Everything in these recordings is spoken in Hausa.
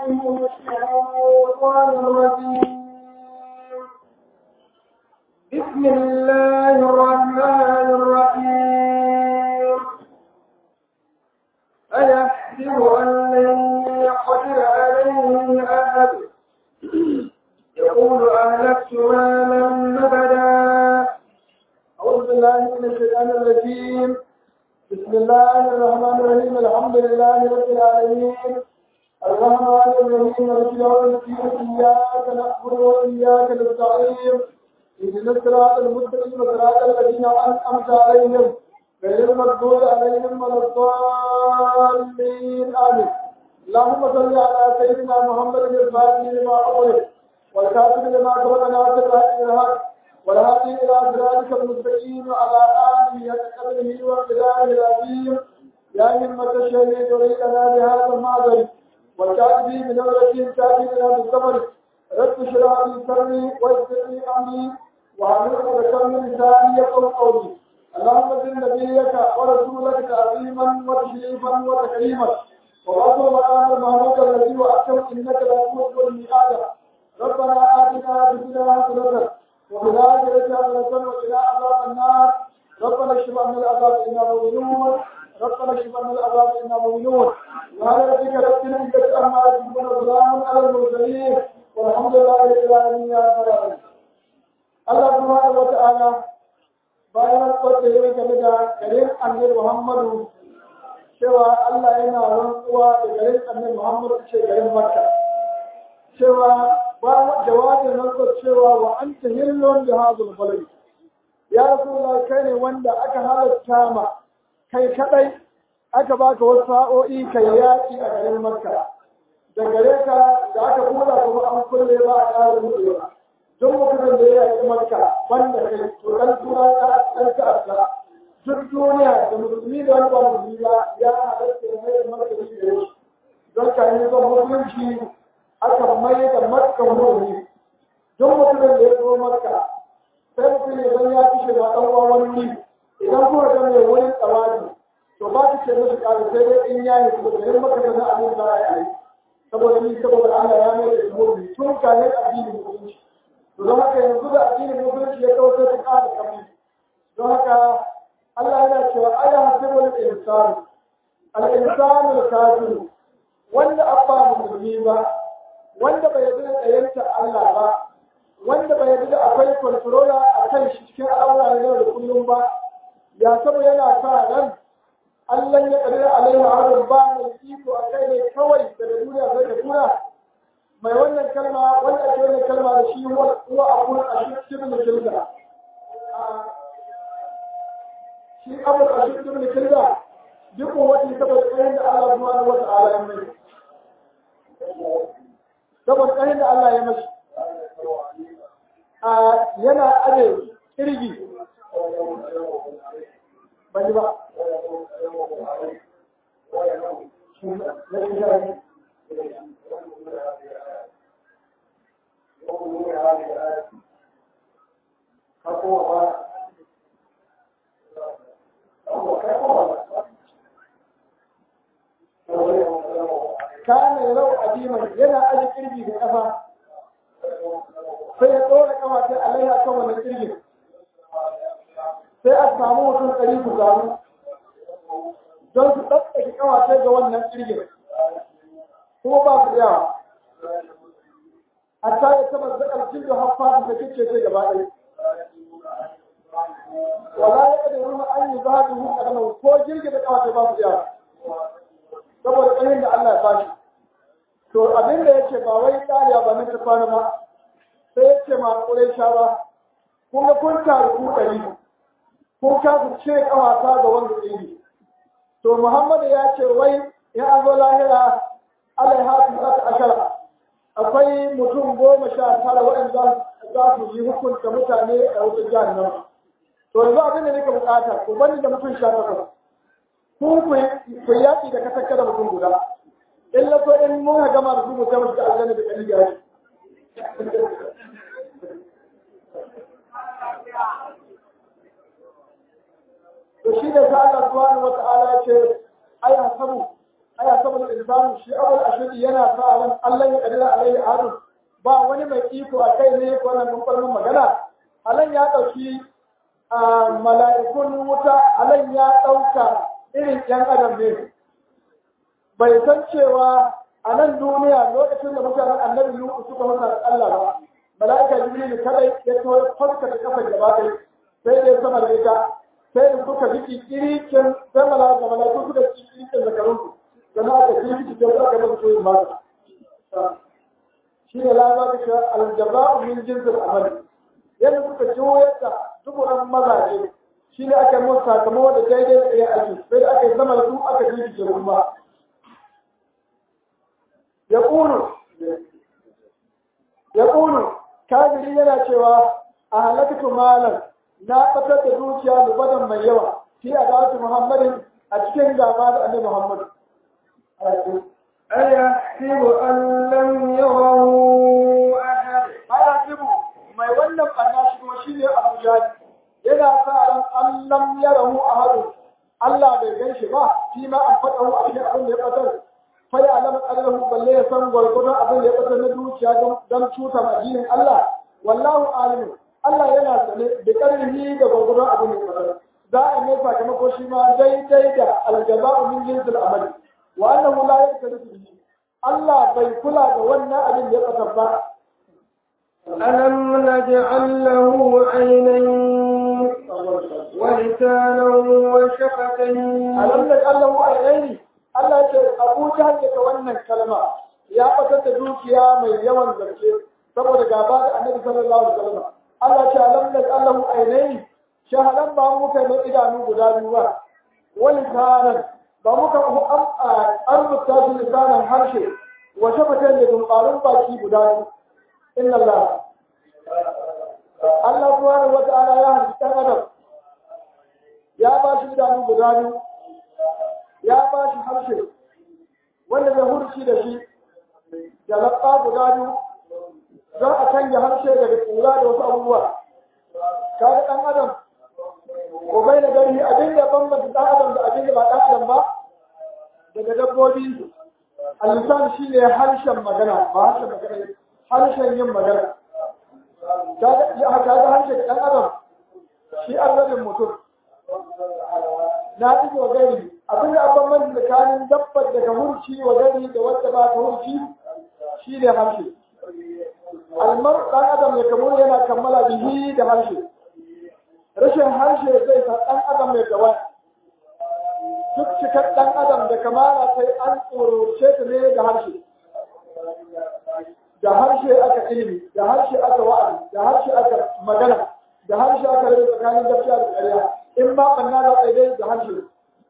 من الشيطان الرجيم بسم الله الرحمن الرحيم أيحسب أن لن يقدر عليه أحد يقول أهلكت مالا نبدا أعوذ بالله من الشيطان الرجيم بسم الله الرحمن الرحيم الحمد لله رب العالمين الرحمن الرحيم مالك يوم الدين إياك نعبد وإياك نستعين اهدنا الصراط المستقيم صراط الذين أنعمت عليهم غير المغضوب عليهم ولا الضالين آمين اللهم صل على سيدنا محمد الفاتح لما أغلق والكاتب لما سبق ناصر الحق بالحق والهادي إلى صراطك المستقيم وعلى آله حق قدره وقداره العظيم يا همة الشهيد ولينا بهذا المعذر والكاتب من أولئك كاتبنا بالصبر رب اشرح لي صدري ويسر لي أمري وعمل عقدة من لساني يفقهوا قولي اللهم زد نبيك ورسولك تعظيما وتشريفا وتكريما وأصل مقام المهلوك الذي وأكرم إنك لا تموت الميعاد ربنا آتنا في الدنيا حسنة وفي الآخرة حسنة وقنا عذاب النار ربنا اشف عنا العذاب إنا مؤمنون ربنا اشف عنا العذاب إنا مؤمنون وعلى ربك ربنا إنك أما يصفون وسلام على المرسلين والحمد لله رب العالمين يا رب العالمين Allah subhanahu wa ta'ala bayan kwace yi game da garin annabi Muhammadu cewa Allah yana rantsuwa da garin annabi Muhammadu ce garin Makka cewa ba jawabin rantsuwa cewa wa anta hillun bi hadhal balad ya rasulullah kai ne wanda aka halatta ma kai kadai aka baka wasu sa'o'i kai yaki a garin Makka da gare ka da aka kula kuma an kulle ba a ƙara mutuwa duk mutumin da ya yi makka wanda kai to dan tura ta dan ta duk duniya da musulmi da wani ba musulmi ba ya halatta da mai makka da shi don ka yi zan musulunci aka mai da makka musulmi duk mutumin da ya zo makka sai mutum ya zan ya fi shiga ɗan uwan wani idan kuma ga mai wurin tsawadi to ba ta ce mashi ƙara sai dai in ya yi su da yin maka da na abin za a yi saboda ni saboda Allah ya mai da musulmi tun kayan addinin musulunci don haka yanzu da addinin musulunci ya kawo sai ta ƙara kamar don haka Allah yana cewa aya hasibul insani al-insanu al-kafir wanda abba musulmi ba wanda bai yarda da yanta Allah ba wanda bai yarda da akwai controller a kan shi cikin al'amura na yau da kullum ba ya sabo yana sa ran Allah ya kadira alaihi harin ba mai iko a kai ne kawai daga duniya sai da tura mai wannan kalma wanda ake wannan kalma da shi huwa abun ashir ibn kilda shi abun ashir ibn kilda duk wani saboda kayan da Allah subhanahu wa ta'ala ya mai saboda kayan da Allah ya mashi a yana aje kirgi ban ba kana yau adiman yana aji kirgi da kafa sai ya tsora kafa sai alaiha kan wannan kirgin sai a samu mutum ɗari ku zaru don su ɗaɗɗake kafa sai ga wannan kirgin kuma ba su yawa hatta ya taba zakar cikin haffa da kike ce gaba ɗaya wala ya kada ruwa an yi zaɓi hu kadama ko jirgi da kafa ba su yawa saboda ƙanin da Allah ya bashi to abin da yake ba wai tsariya ba na ta kwana ba sai yake ma ƙurai sha ba kun ga kun taru ku ɗari kun kasu ce kawata ga wanda ɗiri to Muhammadu ya ce wai ya an zo lahira alaiha su ta ashara akwai mutum goma sha tara waɗanda za su yi hukunta mutane a wata jihar nan to yanzu abin da nake bukata ku bani da mutum sha takwas ku ku yaƙi da kasar da mutum guda in la so in mun gama da su mu ta musu aljanna da kali gari to shi da sa Allah subhanahu wa ta'ala ce ai hasabu aya saboda insanu shi abul ashadi yana sa ran Allah ya kadira alaihi adun ba wani mai iko a kai ne ko nan kumfarmin magana alan ya dauki mala'ikun wuta alan ya dauka irin yan adam ne bai san cewa a nan duniya lokacin da mutanen annabi Nuhu suka masa da Allah ba mala'ika Jibril kadai ya to farka da kafar gaba ɗaya sai dai sama da ita sai da suka ji kikirikin sai mala'ika mala'iku suka ji kikirikin zakarun su sannan aka ji kikirikin da aka masa soyin mata shi ne lama ka ce aljaba'u min jinsil amali yadda suka ji yadda duburan mazaje shi ne aka musu sakamako da daidai da ɗaya aiki sai da aka yi zama da su aka ji kikirikin kuma يقول يقول كافري yana cewa a halakatu malam na fatar da zuciya lubadan mai yawa fi adatu muhammadin a cikin gaba da annabi muhammad أيحسب أن لم يره أحد ayasibu mai wannan banna shi kuma shine abu jahil yana sa ran an lam yarahu ahadu Allah bai gan shi ba shi ma an faɗa a cikin abin da ya fatar fai alamar ƙarfahu balle ya san gwargwadon abin da ya fata na dukiya don cuta addinin Allah wallahu alimu Allah yana sane da ƙarfi da gwargwadon abin da ya fata za a mai sakamako shi ma daidai da aljaza'u min jinsil amali wa annahu la yaktarifu bihi Allah bai kula da wannan abin da ya fata ba ألم نجعل له عينين ولسانا وشفتين alam da Allah wa ainihi Allah ce Abu Jahal daga wannan kalma ya fatar da dukiya mai yawan gaske saboda gaba da Annabi sallallahu alaihi wasallam Allah ce alam da Allahu ainihi shahadan ba mu kai mai idanu guda biyu ba wani sanan ba mu ka an rubuta shi lisanan harshe wa shafatan da dumbarun baki guda biyu inna Allah Allah subhanahu wa ta'ala ya halitta adam ya ba shi idanu guda biyu ya ba shi harshe wanda zai hurci da shi da laɓa guda biyu za a canja harshe daga kura da wasu abubuwa kaga ɗan adam ko bai da gari abin da bambanta ɗan adam da abin da ba ɗan adam ba daga dabbobi alisan shi ne harshen magana ba harshen magana harshen yin magana kaga harshen ɗan adam shi an rabin mutum na ɗige wa gari abin da abin man tsakanin dabbar daga hurci wa gari da wadda ba ta hurci shi ne harshe almar ɗan adam ya kamar yana kammala bihi da harshe rashin harshe zai sa ɗan adam mai gawa duk cikar ɗan adam da kamala sai an tsoroce ta ne da harshe da harshe aka ilimi da harshe aka wa'azi da harshe aka magana da harshe aka rage tsakanin gaskiya da ƙarya in ma ɓanna da ɗaiɗai da harshe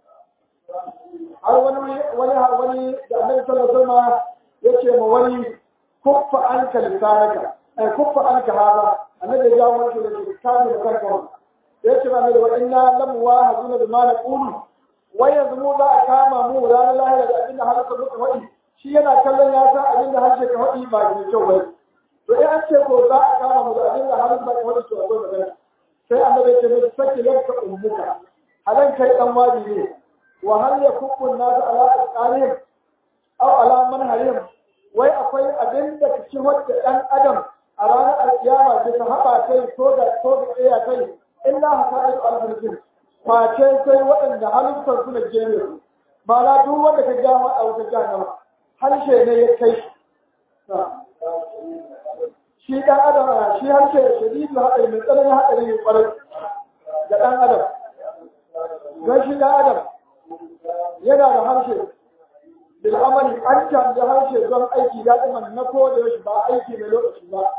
har wani wani har wani da annabi sallallahu alaihi wasallam yace ma wani kuffa anka lisanaka ai kuffa anka hada annabi ya jawo shi da kitabu da kanka yace ma annabi wa inna lam wahaduna bima naqulu wai yanzu mu za a kama mu ranar lahira da abinda har ka muka faɗi shi yana kallon ya san abinda harshe ka faɗi ba ke kyau bai to in an ce ko za a kama mu da abinda har ka faɗi to akwai magana sai annabi ya ce mai saki lanka ummuka halan kai dan wadi ne وهل يكب الناس على أسقالهم أو على منهلهم wai akwai abin da cikin wadda ɗan adam a ranar alkiyama ke ta haɓa kai ko da ko da tsaya kai illa haka ayu alfarkin face sai waɗanda halittar su na jere su ba na duk wanda ka ga a wata jahannama harshe ne ya kai shi shi ɗan adam shi harshe shadidu haɗari mai tsananin haɗari ne ƙwarai ga ɗan adam don shi ɗan adam yana da harshe da amali an canza harshe don aiki ya ɗima na ko da yaushe ba aiki mai lokaci ba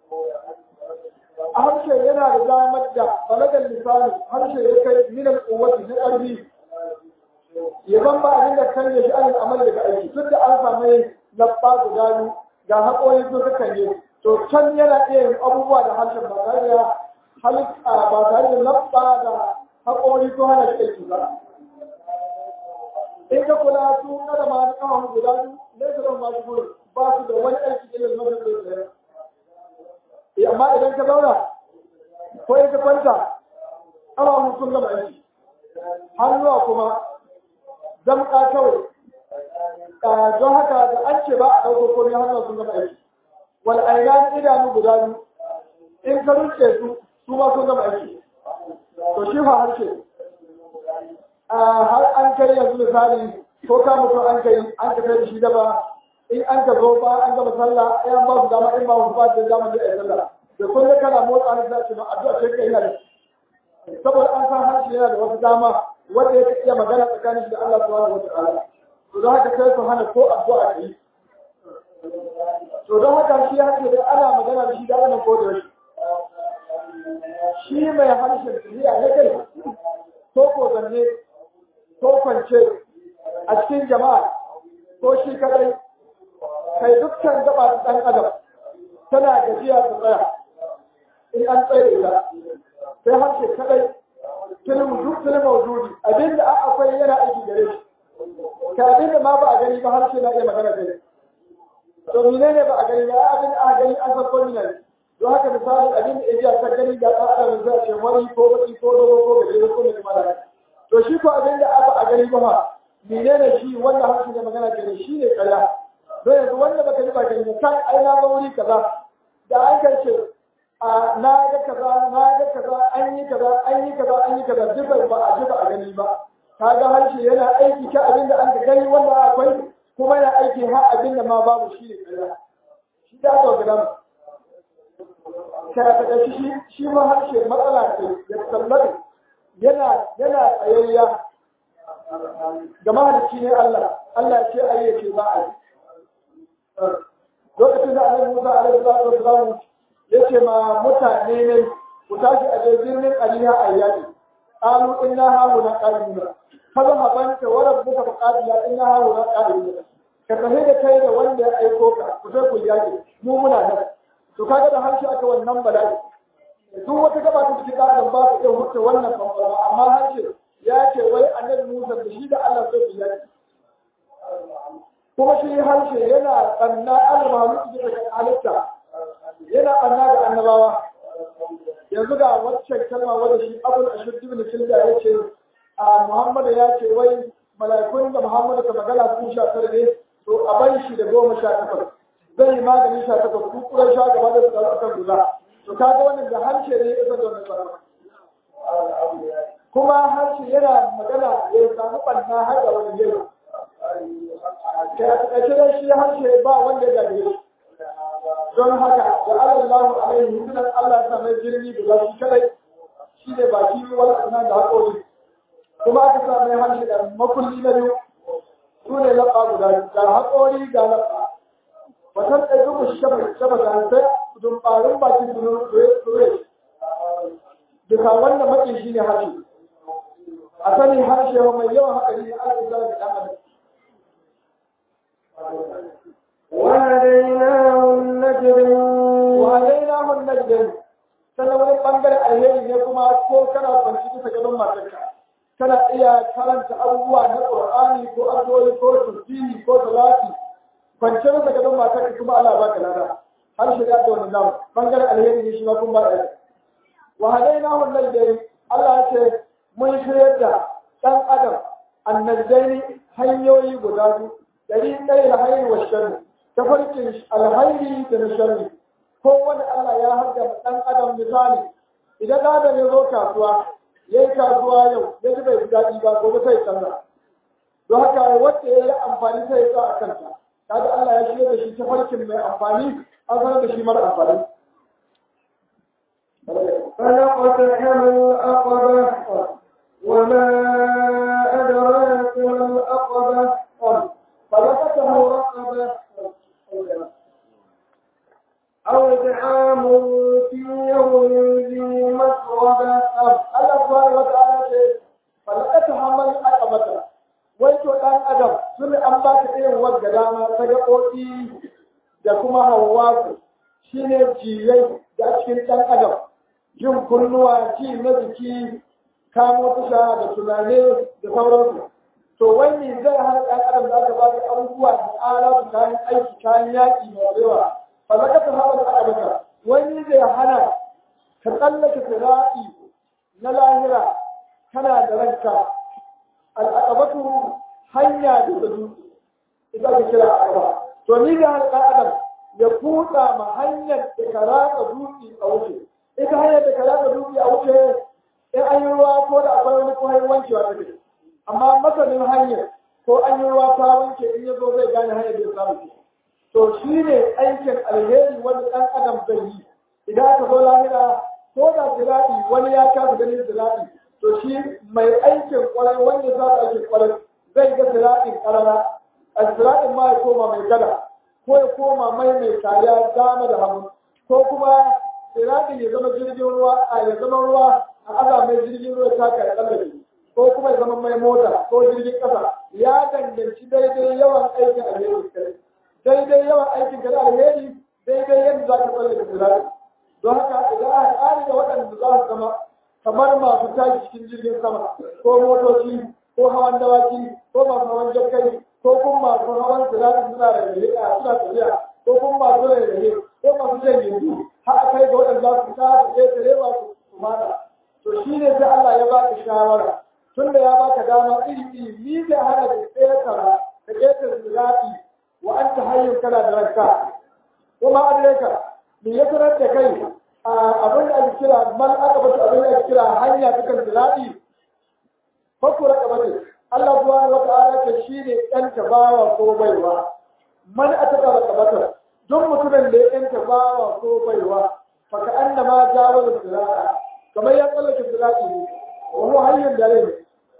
a harshe yana da damar da balagar lisani harshe ya kai minan kowace na ƙarfi ya ban ba abin da kan shi an amali daga aiki duk da an samu labba guda biyu ga haƙoƙi sun suka yi to can yana iya yin abubuwa da harshen ba tare da halitta ba tare da labba da haƙoƙi ko hana shi aiki ba in ka kula su kada ma na kawon guda biyu ne su zama masu gudu ba su da wani aiki ilil mafi da tsaye eh amma idan ka zauna ko in ka kwanta ƙawahun sun gama aiki hannuwa kuma zamƙa kawai don haka da an ce ba a ɗauko komai hannun sun gama aiki wal ainan idanu guda biyu in ka rike su su ma sun gama aiki to shi fa harshe har an kai yanzu misali ko ka mutu an kai an ka kai da shi daba in an ka zo ba an gama sallah in an ba su dama in ba su ba da dama da ai sallah da kun ga kana motsa ne sai ce ma addu'a ce kai yana saboda an san harshe yana da wasu dama wanda ya iya magana tsakanin shi da Allah subhanahu wataala to don haka sai su hana ko addu'a ta yi to don haka shi ya ce da ana magana da shi da ana ko da shi shi mai harshen tafiya ya kai ko ko zanne ko kwance a cikin jama'a ko shi kadai kai dukkan gaba ta ɗan adam tana gajiya ta tsaya in an tsaye ta sai harshe kadai filin duk filin mawujudi abinda akwai yana aiki gare shi ka abinda ma ba a gani ba harshe na iya magana da to menene ba a gani ba abin a gani an san ko ne don haka misali abin da iya ta gani ga ɗan adam zai ce wani ko baki ko dogo ko gajere ko mai kamar to shi ko abin da aka a gani ba menene shi wanda harshe da magana ke shi ne kaya don yanzu wanda baka ji ba gani ba kai ai na ga wuri kaza da an kai ce a na ga kaza na ga kaza an yi kaza an yi kaza an yi kaza duk ba a ji ba a gani ba kaga harshe yana aiki ka abin da an ka gani wanda akwai kuma yana aiki har abin da ma babu shi ne kaya shi da ga gidan ka ta shi shi ma harshe matsala ce ya tallafi yana yana tsayayya ga mahalicci ne Allah Allah ce ai yake ba a lokacin da Annabi Musa alaihi salatu wasallam yace ma mutane ne ku tashi a je birnin Aliya ayyadi qalu inna hauna qadimuna kaza habanta wa rabbuka faqadila inna hauna qadimuna ka tafi da kai da wanda ya aiko ka ku sai ku yaki mu muna nan to kaga da harshe aka wannan bala'i duk wata gaba ta cikin ɗan ba su iya wuce wannan bambara amma harshe ya ce wai annabi Musa da shi da Allah zai fi yaki kuma shi harshe yana tsanna al-mahaluki da halitta yana tsanna ga annabawa yanzu ga waccan kalma wadda shi abul ashir ibn kilda ya ce a Muhammad ya ce wai mala'ikun da Muhammad ka magana sun sha tare ne to a bai shi da goma sha takwas zai yi magani sha takwas ku kura sha gaba da su kan guda to kaga wannan da harshe ne ya da wannan sarrafa kuma harshe yana magana ya samu ɓanna har da wani yau ka da shi harshe ba wanda ya gaje shi don haka da Allah alaihi sunan Allah ta mai jirgi da shi kadai shi ne baki wani asna da haƙori kuma aka sa mai harshe da makulli na biyu su ne laɓa guda da haƙori ga laɓa watan ɗaya duk shaba shaba da sai dumbarin bakin dure duka wannan makin shi ne harshe a sani harshe mai yawan haƙari ne ana isa da ɗan adam وهديناه النجدين وهديناه النجدين sannan wani ɓangare alheri ne kuma ko kana kwanci bisa gaban matarka kana iya karanta abubuwa na ƙur'ani ko addu'o'i ko tasbihi ko salati kwance bisa gaban matarka kuma Allah baka lada har shiga da wannan namu ɓangare alheri ne shi ma kun ba da wa hadainahu najdain Allah ya ce mun shirya da ɗan adam annajdaini hanyoyi guda biyu dari ɗaya alhairi wa sharri tafarkin alhairi da na sharri ko wani Allah ya harga ɗan adam misali idan ɗan adam ya zo kasuwa ya yi kasuwa yau ya ji bai ji daɗi ba gobe sai canza don haka wacce ya yi amfani sai ya sa a kanta kaga Allah ya shirya da shi tafarkin mai amfani an sanar da shi mara amfani فلقتحم العقبة وما أدراك ما العقبة فلقته رقبة أو إطعام في يوم ذي مسغبة Allah subhanahu wa ta'ala ce falakata hamal aqabata wai to dan adam sun an ba ta irin wadda dama ta gaɓoɓi da kuma hawa shine jiyai da cikin dan adam yin kunnuwa ji na jiki kamo tusha da tunane da sauransu to wai me zai hana dan adam da aka ba ta abubuwa da alatu kayan aiki kayan yaƙi mai yawa falakata hamal aqabata wani zai hana ka tsallake sira'i na lahira kana da ranka al'aqabatu hanya da dutse ita ake kira akaba to ni da har ɗan adam ya kuɗa ma hanyar da ka ratsa dutse a wuce ita hanyar da ka ratsa dutse a wuce in an yi ruwa ko da akwai wani kuma wankewa ta kai amma masanin hanyar ko an yi ruwa ta wanke in ya zo zai gane hanyar da ya samu to shi ne aikin alheri wani ɗan adam zai yi idan aka zo lahira ko da ziraɗi wani ya kasa ganin ziraɗi to shi mai aikin kwarai wanda za ta aikin kwarai zai ga ziraɗin ƙarara a ziraɗin ma ya koma mai gada ko ya koma mai mai kariya dama da hagu ko kuma ziraɗin ya zama jirgin ruwa a ya zama ruwa a aza mai jirgin ruwa ta kai tsallake ko kuma ya zama mai mota ko jirgin ƙasa ya danganci daidai yawan aikin alheri kai daidai yawan aikin kai alheri daidai yadda za ka tsallake ziraɗin don haka idan aka ƙari da waɗanda za su zama kamar masu tashi cikin jirgin sama ko motoci ko hawan dawaki ko masu hawan jakkai ko kuma masu hawan tsirarin suna da rahe a suna tafiya ko kuma masu da rahe ko masu jan yanzu har a kai ga waɗanda za su kasa ƙetare masu kumana to shi ne sai Allah ya baka shawara tun da ya baka dama iri iri ni zai hana da ƙetara ka ƙetare tsirati wa an ta hanyar kana da ranka kuma adireka me ya sanar da kai abin da ake kira mal aka bata abin da ake kira hanya ta kan ziraɗi fakura kamar Allah subhanahu wa ta'ala ce shi ne ɗan tabawa ko baiwa man aka kara kamata duk mutumin da ya ɗan tabawa ko baiwa faka an da ma jawo da ziraɗa kamar ya tsallake ziraɗi ne wani hanyar da ne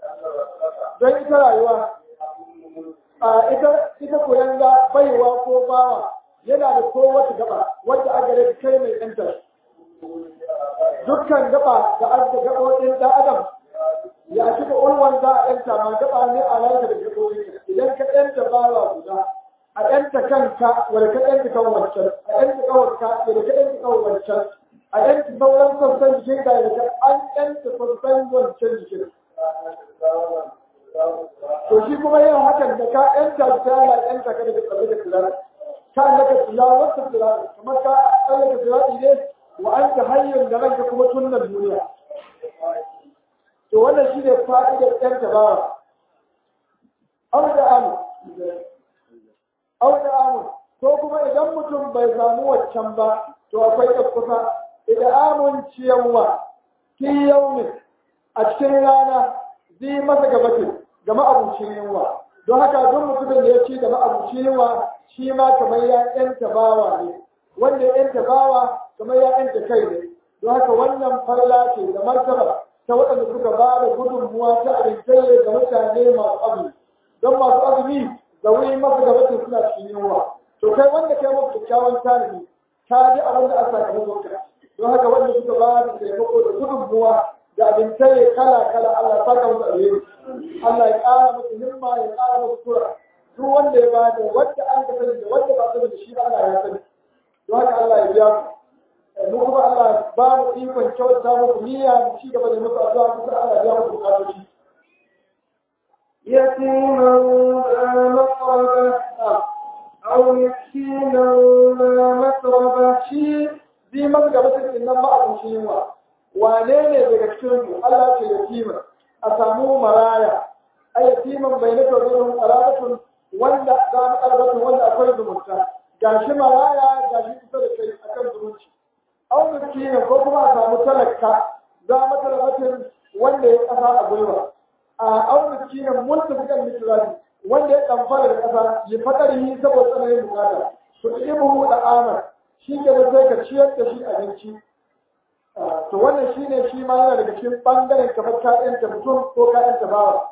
don ita rayuwa a ita ita koyan ga baiwa ko bawa yana da kowace gaba wadda aka gare kai mai ɗanta dukkan gaba da aka gaɓoɗin ɗan adam ya cika ulwan za a ɗanta ma gaba ne a lalata da gaɓoɗi idan ka ɗanta bawa guda a ɗanta kanka wanda ka ɗanta kan wancan a ɗanta kawarka wanda ka ɗanta kan wancan a ɗanta sauran sassan jikin da ya an ɗanta sassan wancan jikin to shi kuma yin hakan da ka ɗanta ta yana ɗanta ka daga tsalle da kula ka annaka tilawarsa tilawar kamar ka tsallaka tilawi ne wa an ta hanyar da ranka kuma tunnan duniya to wannan shi ne fa'idar ɗan tabawa au da amu au da amu ko kuma idan mutum bai samu waccan ba to akwai ɗan kusa idan amun ciyarwa ki yaumin a cikin rana zai masa gabatin ga ma'abucin yunwa don haka duk mutumin da ya ci da ma'abucin yunwa shi ma kamar ya ƴanta bawa ne wanda ya ƴanta bawa kamar ya ƴanta kai ne don haka wannan farla ce da martaba ta waɗanda suka ba da gudunmuwa ta abinci ga mutane masu azumi don masu azumi da wuri masu gabatin suna cikin yunwa to kai wanda kai masu kyakkyawan tanadi ka ji abin da aka sakamakon ka don haka wanda suka ba da taimako da gudunmuwa da abinci kala kala Allah ya saka musu alheri Allah ya ƙara musu himma ya ƙara musu tura duk wanda ya ba da wanda an ka sani da wanda ba sani da shi Allah ya sani don haka Allah ya biya mu mu kuma Allah ba mu ikon kyauta muku niyya mu ci gaba da musu addu'a kuma Allah ya biya muku bukatoci يتيما ذا مقربة أو مسكينا ذا متربة shi bi masu gabatar din nan ma'abuci yunwa wane ne daga cikin mu Allah ce yatima a samu maraya a yatiman bai na taurin alabatun wanda za mu alabatun wanda akwai zumunta gashi maraya gashi kusa da kai akan zumunci au miskina ko kuma a samu talaka za mu talabatin wanda ya kasa a gwiwa a au miskina mulki bukan mitrani wanda ya kamfara da kasa ya fadari saboda tsananin bukata to ibu da amar shi ke da sai ka ciyar da shi abinci to wannan shi ne shi ma yana daga cikin ɓangaren kamar ka'yanta mutum ko ka'yanta bawa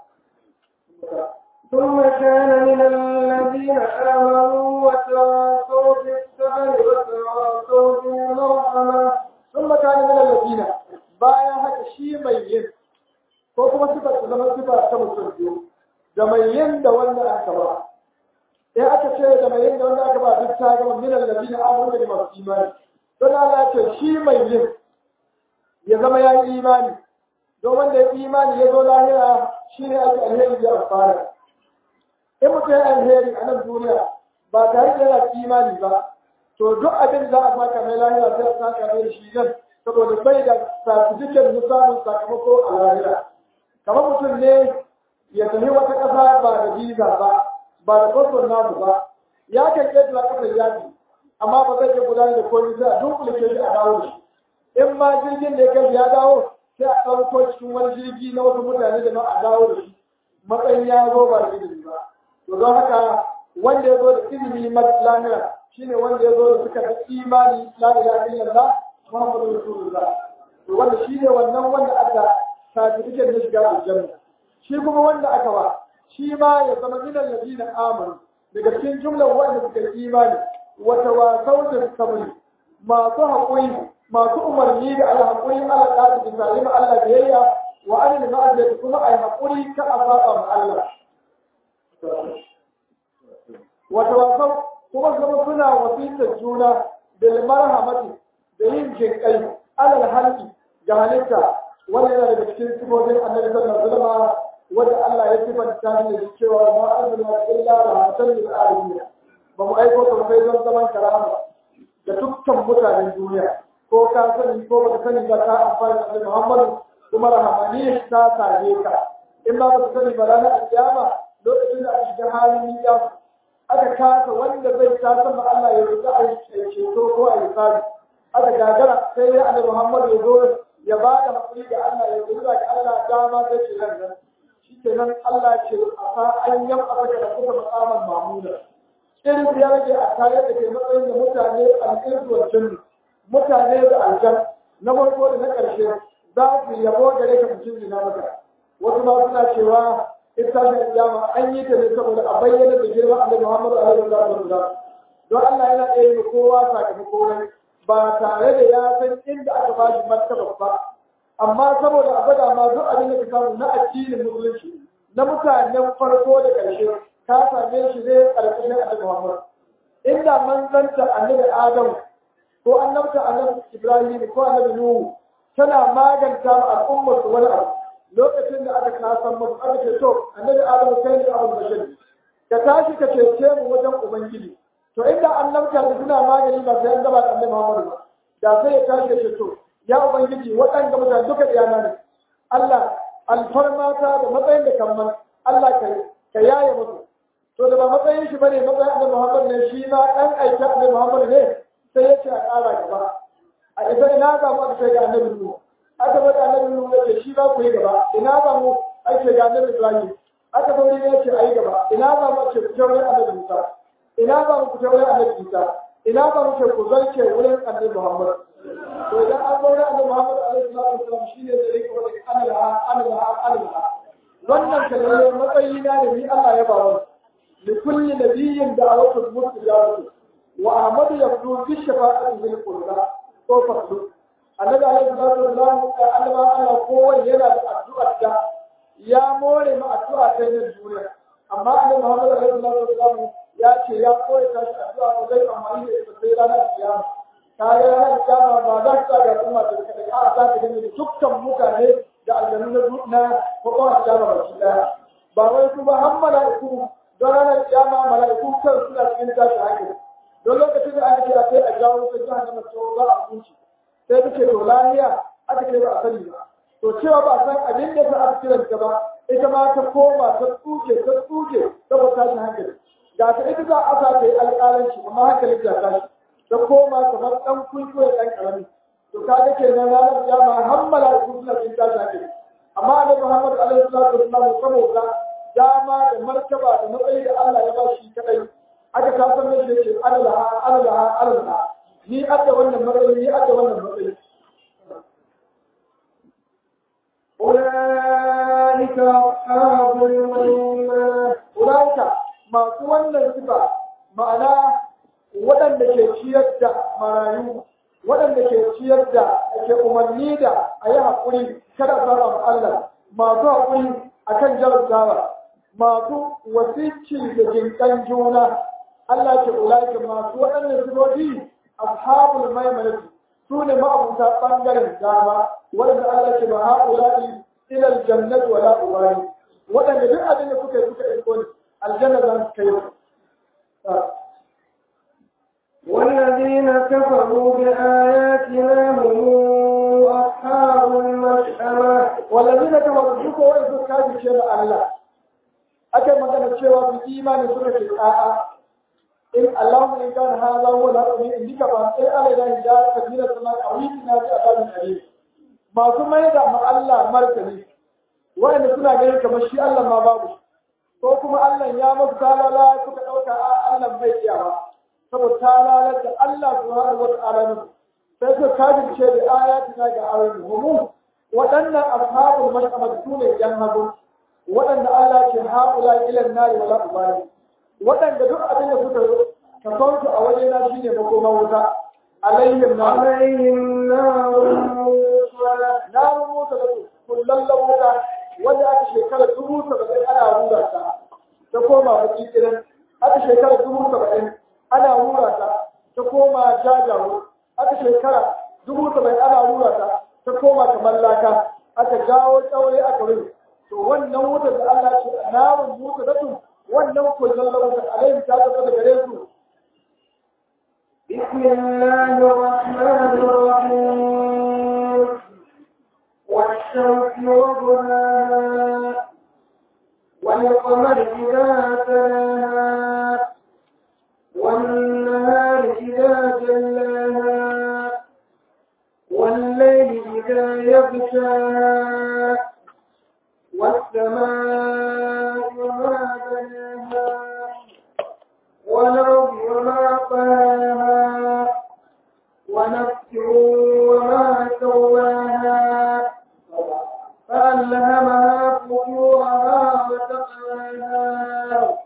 ثم كان من الذين آمنوا وتواصوا بالصبر وتواصوا بالمرحمة ثم كان من الذين bayan haka shi mai yin ko kuma sifa ta zama sifa ta mutum biyu da mai yin da wanda aka ba in aka ce da mai yin da wanda aka ba duk ta gama min allazina amanu da masu imani don Allah ya ce shi mai yin ya zama ya yi imani don wanda ya yi imani ya zo lahira shi ne ake alheri ya amfana in mutum ya alheri a nan duniya ba tare da yana imani ba to duk abin za a saka mai lahira sai a saka mai da shi nan saboda bai da certificate na samun sakamako a lahira kamar mutum ne ya tafi wata ƙasa ba da visa ba ba da kwaston nasu ba ya kan ƙetare ƙasar yaƙi amma ba zai iya gudanar da komai sai a dunkule shi a dawo da shi in ma jirgin da ya kai ya dawo sai a ɗauko cikin wani jirgi na wasu mutane da a dawo da shi matsayin ya zo ba da ilimi ba to don haka wanda ya zo da ilimi na lahira shine wanda ya zo da suka da imani la ilaha illallah muhammadu rasulullah to wanda shine wannan wanda aka certificate na shiga aljanna shi kuma wanda aka ba shi ma ya zama min alladina amanu daga cikin jumlar wanda suka yi imani wa tawasaw bil sabr masu haƙuri masu umarni da alhaƙuri ala ɗaɗi da zalim Allah biyayya wa anil ma'aziyati kuma ai haƙuri ka a saba ma Allah wa tawasaw kuma zama suna wasitar juna bil marhamati da yin jinƙai alal halki ga halitta wannan yana daga cikin sifofin annabi sallallahu alaihi wasallam wanda Allah ya sifanta shi da cewa ma arsalna illa rahmatan lil alamin ba mu aiko ka sai don zaman karama da dukkan mutanen duniya ko ka sani ko ba ka sani ba ka amfani da Muhammadu kuma rahamani ta same ka in ba ka sani ba ranar kiyama lokacin da aka shiga halin ya aka kasa wanda zai ta sama Allah ya roƙa a ceto ko a yi sabi aka gagara sai ya annabi Muhammadu ya zo ya ba da hakuri ga Allah ya roƙa ga Allah dama ta ce nan nan shikenan Allah ce a fa an yam aka da kuka makaman mamuda irin ya rage a tayar da ke matsayin da mutane alƙirtu wa jinni mutane da aljan na farko da na ƙarshe za su yabo gare ka mutum ina maka wasu ma suna cewa ita da kiyama an yi ta ne saboda a bayyana da girma annabi Muhammad alaihi wasallam don Allah yana iya yi kowa sakamako ne ba tare da ya san inda aka ba shi martaba ba amma saboda a gwada ma duk abin da ka samu na addinin musulunci na mutanen farko da ƙarshe ka same shi ne ƙarƙashin annabi Muhammad inda manzanta annabi Adam ko annabta annabi Ibrahim ko annabi Nuhu tana maganta ma al'ummar su wani abu lokacin da aka kasan musu aka ce to annabi Adam kai ne abul bashir ka tashi ka cece mu wajen ubangiji to inda annabta da suna magani ba sai an gaba da annabi Muhammad ba da sai ya tashi ya ce to ya ubangiji waɗanda mutane duka iyana ne Allah alfarmata da matsayin da kamman Allah ka yaye musu to da ba matsayin shi bane matsayin annabi Muhammad ne shi ma dan aika annabi Muhammad ne sai ya ce a ƙara gaba a ita ina za mu aka ga annabi Nuhu aka bada annabi Nuhu ya ce shi ba ku yi gaba ina za mu aka ga annabi Ibrahim aka bari ya ce ayi gaba ina za mu ce ku jaure annabi Musa ina za mu ku jaure annabi Isa ina za mu ce ku zance wurin annabi Muhammad to idan an zaure annabi Muhammad alaihi wasallam shine da yake wani anala anala anala wannan kalmar matsayi na da ni Allah ya ba wa لكل نبي دعوة مستجابة وأحمد يبدو بالشفاعة بالقربى وفضل النبي عليه الصلاة والسلام قال ما أنا قوة ينا الدعاء يا مولي ما الدعاء كين الدنيا أما أن محمد عليه الصلاة والسلام يا شيء يا قوة كاش الدعاء وزي أماني إستيلانا القيامة kaya ranar kiyama ba za ta ga al'umma da kada a za ta gani da dukkan mutane da aljanu na kwakwa kiyama ba shi daya ba wai su ba har mala'iku don ranar kiyama mala'iku kan suna cikin tashi hankali don lokacin da aka ce a kai a jawo ta jihar da mace za a kunci sai ta ce to lahiya aka ce ba a sani ba to cewa ba a san abin da ta aka kiran ta ba ita ma ta koma ta tsuke ta tsuke saboda tashi hankali da ta ita za a sa ta yi alƙalanci amma hankali ta tashi ta koma kamar ɗan kunko da ɗan ƙarami to ka ga kenan ranar kiyama har mala'iku suna cikin tashi hankali amma annabi Muhammad alaihi salatu wasallam saboda dama da martaba da matsayi da Allah ya ba shi kadai aka ta san mai yake Allah Allah Allah ni adda wannan matsayi ni adda wannan matsayi أولئك أصحاب الميمنة أولئك masu wannan sifa ma'ana waɗanda ke ciyar da marayu waɗanda ke ciyar da ke umarni da a yi haƙuri kada a saba Allah masu haƙuri akan jarabtawa masu wasici da jinkan juna Allah ke ulaki masu waɗannan sifofi ashabul maimanati su ne ma'abuta ɓangaren dama waɗanda Allah ke ba ha'ulaki ilal jannati wala ubani waɗanda duk abin da suka yi suka yi kone aljanna za su kai والذين كفروا بآياتنا هم أصحاب المشأمة والذين كفروا suka wai su kaji ce da Allah aka yi magana cewa su imani suka ce a'a in Allahumma in kana hadha huwa al-haqqu min indika fa sai Allah ya hidaya ka dina sama awitina bi azabin alim masu mai da ma Allah martani wanda suna ganin kamar shi Allah ma babu ko kuma Allah ya musu talala suka dauka a Allah bai iya ba saboda talalar da Allah subhanahu wa ta'ala ne sai suka kafirce da ayatina ga ayoyin mu waɗannan ashabul mash'amad su ne yan hagu waɗanda Allah ke haƙula ilan nari wala ubali waɗanda duk abin da suka ka sauke a waje na shine makoma wuta alaihim na عليهم نار مؤصدة na rubuta da kullallen wuta wanda aka shekara dubu saba'in ana rura ta ta koma baki kiran aka shekara dubu saba'in ana rura ta ta koma jajawo aka shekara dubu saba'in ana rura ta ta koma kamar laka aka jawo tsaure aka rufe to wannan wutar da Allah ce narun wuta da su wannan kullallen wuta alaihim ta tafi da gare su بسم الله الرحمن الرحيم والشمس وضحاها والقمر إذا تلاها والنهار إذا جلاها والليل إذا يغشاها والسماء وما بناها والأرض وما طاها ونفس وما سواها فألهمها فجورها وتقواها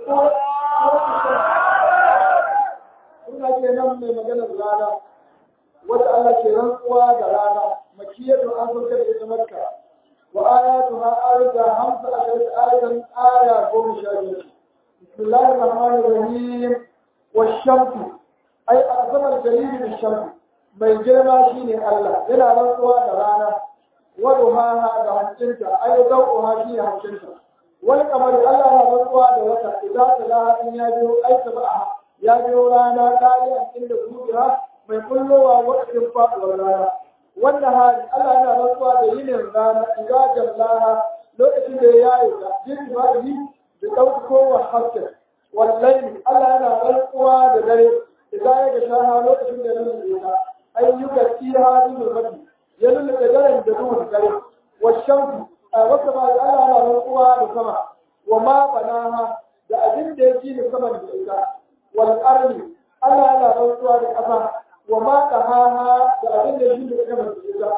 Suna ke nan mai maganar rana, wata Allah ke rantsuwa da rana, makiyatu an sauka da ita makka, wa ayatu ha arda hamsa a kai ayatan aya goma sha biyar. Bismillahir Rahmanir Rahim wa shamsu ai azamar dalili da shamsu mai girma shine Allah yana rantsuwa da rana wa duhaha da hancinta ai dauha shine hancinta wal kamar Allah yana rantsuwa da wata idan talaha in ya biyo ai tabaha ya biyo rana ɗariya inda zuciya mai kullowa wakilin faɗuwar rana. Wannan hali Allah yana rantsuwa da yinin rana idan jallaha lokacin da ya yaye ta jin ba'i da ɗaukowa hasken. Wallahi Allah yana rantsuwa da dare idan ya ga shaha lokacin da ya lulluɓe ta. Ayyuka fiha bi zulmati ya lulluɓe daren da duhun dare. Washamsu a wata ma Allah yana rantsuwa da sama wa ma banaha da abin da ya gina saman da ita. والأرض ألا لا رسوى لأفا وما تهاها بأذن يجب كما تجد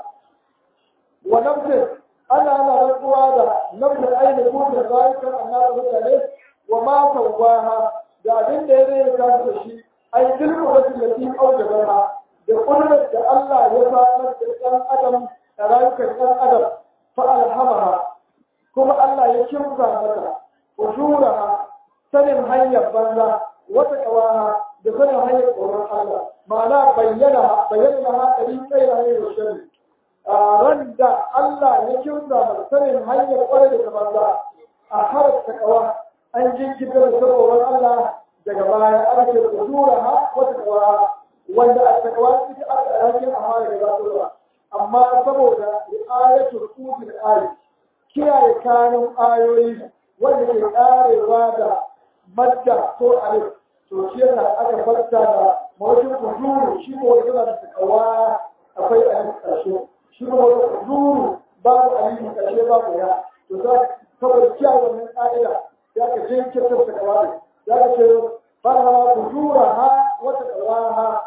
ونفس ألا لا رسوى نفس أين يكون ذلك النار مثله وما سواها بأذن يجب كما تجد أي تلك التي أوجبها بقدرة الله يفعل الإنسان أدم رأيك الإنسان أدم فألهمها كما الله يكرم ذاتها وجورها سنم هيا بنا wata kawaha da sanin hanyar tsoron Allah ma'ana bayyana bayyana ha ɗari kai da hanyar shari ran da Allah ya kimsa mai sanin hanyar ƙwarai da kamar za a harar takawa an jinkirta da tsoron Allah daga baya an ce kusura ha wata kawaha wanda a takawa suke aka alhakin a hanyar da za amma saboda ayatul qudil ayi kiyaye kanun ayoyi wanda ke karewa da madda ko alif to shi yana aka farta da mawajin kuduru shi ko wani yana da takawa akwai alif ƙarshe shi ko wani kuduru babu alif ƙarshe babu ya to za saboda kiyaye wannan ƙa'ida ya ka je kirkin takawa ne ya ka ce farha kudura ha wata takawa ha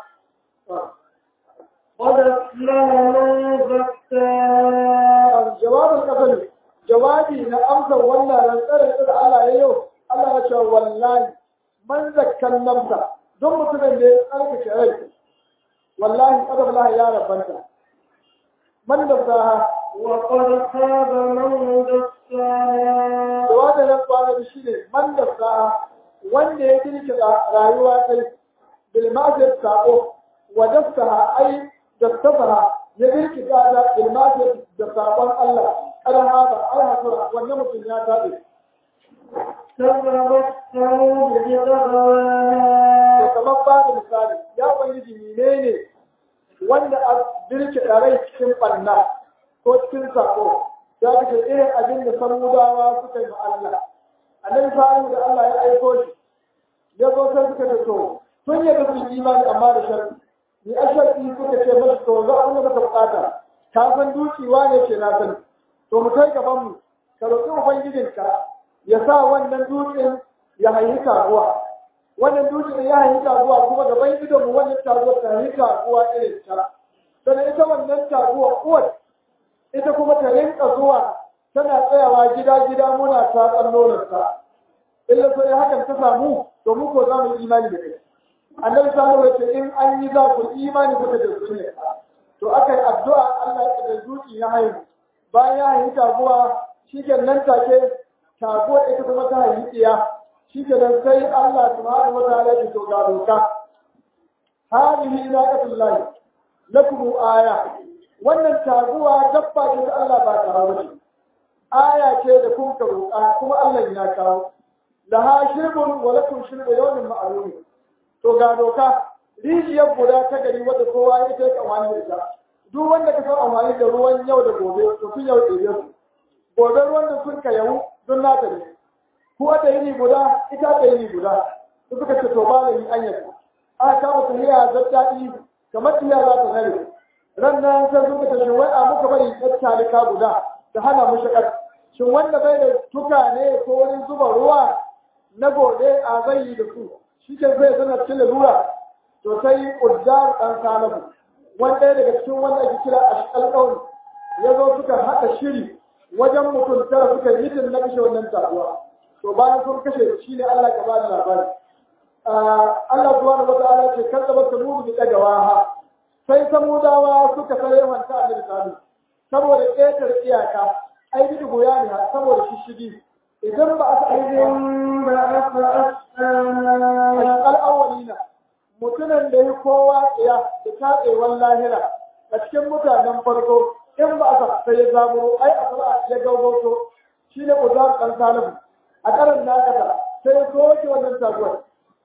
قد أفلح من زكاها jawabin kasali jawabi na amsar wannan rantsarar da Allah ya yau Allah ya ce wallahi man zakkan namsa don mutumin da ya tsarkake rai wallahi kadar Allah ya rabanta man da saha وقد خاب من دساها jawabin nan kwana da shi ne man da saha wanda ya kirki rayuwa kai bil ma'asir sa'o wa daftaha ai daftaha ya kirki da bil ma'asir da sabon Allah kada haba ai hakura wannan mutum ya tabe كذبت ثمود da بطغواها kamar ba da misali ya ubangiji menene wanda a birke rai cikin ɓanna ko cikin sako ya kace irin abin da samudawa suka yi ma Allah annabi salihu da Allah ya aiko shi ya zo sai suka ce to sun yi da sun imani amma da sharri ni a sharri suka ce masu to za a muka bukata ka san dukiwa ne ce na sani to mu kai gaban mu ka roƙi ubangijinka ya sa wannan dutsen ya haihi kaguwa wannan dutsen ya haihi kaguwa kuma gaban idon mu wannan kaguwa ta haihi kaguwa irin ta sannan ita wannan kaguwa uwar ita kuma ta rinka zuwa tana tsayawa gida-gida muna tatsan nonarsa illa sai hakan ta samu to mu ko za mu yi imani da kai annabi sallallahu alaihi wasallam in an yi za ku imani kuka da su ne to akai addu'a Allah ya da zuci ya haihu bayan ya haihu taguwa shikenan take taguwa ita kuma ta haihu tsiya shikenan sai Allah subhanahu wa ta'ala ya to ga doka hadihi naqatullahi lakum aya wannan taguwa dabba ce ta Allah ba ta hawo aya ce da kun ka roƙa kuma Allah ya kawo laha shirbun wa lakum shirbu yawmin ma'lum to ga doka rijiyar guda ta gari wadda kowa ya ta amfani da ita duk wanda ka san amfani da ruwan yau da gobe to sun yau ɗebe su gobe ruwan da sun ka yau don nata ne ko da yini guda ita da yini guda su suka ce to ba da yi an yadda aka kama tahiya zaddaɗi kamar tahiya za ta nare ran nan sai suka ce wai a muka bari ɗan talika guda ta hana mu shakar shin wanda bai da tuka ne ko wani zuba ruwa na gobe a zai yi da su shi ke zai sanar cikin lalura to sai ƙuddar ɗan salamu wani ɗaya daga cikin wanda ake kira a alƙawari ya zo suka haɗa shiri wajen mutum tara suka yi mitin na kashe wannan taruwa to bayan sun kashe shi ne Allah ka ba da labari Allah subhanahu wa ta'ala ce kan zaba samudu bi dagawa ha sai samudawa suka sare wanta annabi sallallahu saboda ƙetar iyaka ai bi goya ne saboda shishigi idan ba a إذن بعث أشقاها al'awwalina mutumin da ya kowa tsaya da tatsewar lahira a cikin mutanen farko in ba a sai ya zaburo ai a fara ya gaugauto shi ne uzar ɗan salihu a ƙaran nakata sai ya soke wannan taguwar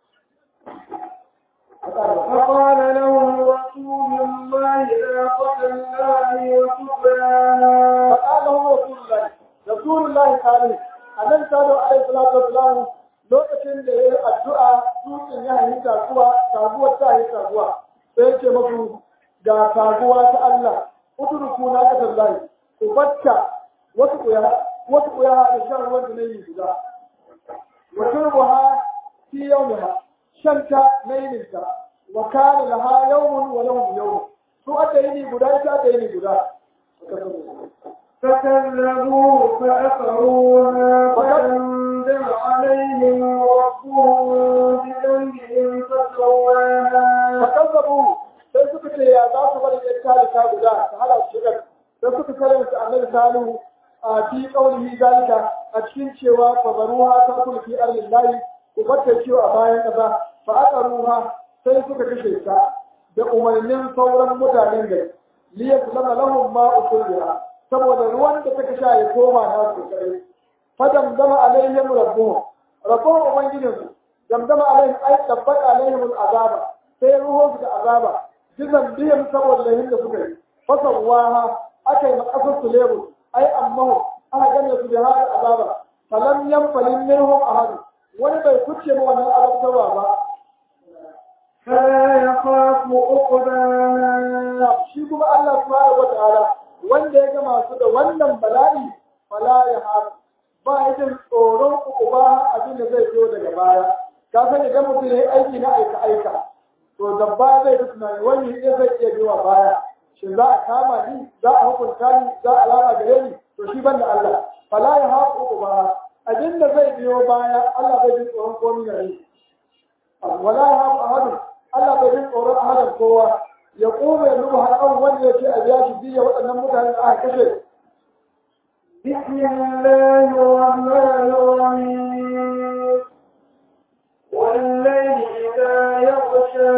فقال لهم رسول الله ناقة الله وسقياها فقال له رسول الله رسول الله قال annabi sallallahu alaihi salatu wasalam lokacin da yayi addu'a dutsen ya yi taguwa taguwar ta yi taguwa sai ya ce musu ga taguwa ta Allah udruku na ka tallahi ku batta wasu kuya wasu kuya da shan ruwan da nayi guda wa turbuha fi yawmiha shanta nayinta wa kana laha yawmun wa lahum yawm su aka yi guda ita aka yi guda فكذبوه فأقروها فأنزل عليهم ربهم بذنبهم فسواها fakazzabu sai suka ce ya za su bari ɗan talika guda ta hada su shigar sai suka karanta annabi salihu a fi qaulihi zalika a cikin cewa fa baruha ta kul fi ardillahi ku batta ciwo a bayan kaza fa aqaruha sai suka kashe ta da umarnin sauran mutanen gari liyaslama lahum ma usulha saboda ruwan da take sha ya koma na su kare fadam dama alaihim rabbuhum rabbuhum ubangijinsu damdama alaihim ay tabbata alaihim al'azaba sai ruho su da azaba jizan biyan saboda lahin da suka yi fasawaha aka yi makasar su lebu ai ammahu aka gane su da hada azaba falam yanfalin minhum ahad wani bai kuce ma wannan azabtarwa ba فلا يخاف عقباها shi kuma Allah subhanahu wataala wanda ya ga masu da wannan bala'i fala ya har ba ya jin tsoron uba abin da zai zo daga baya ka san idan mutum ya yi aiki na aika aika to dabba zai fi tunani wani ne zai iya biwa baya shin za a kama ni za a hukunta ni za a lara gare ni to shi ban da Allah fala ya haƙu uba abin da zai biyo baya Allah bai jin tsoron komai gare ni wala ya haƙu ahadun Allah bai jin tsoron ahadan kowa ya kuma ya nuba har an wanda ya ce a biya shi biya waɗannan mutanen da aka kashe بسم الله الرحمن الرحيم والليل إذا يغشى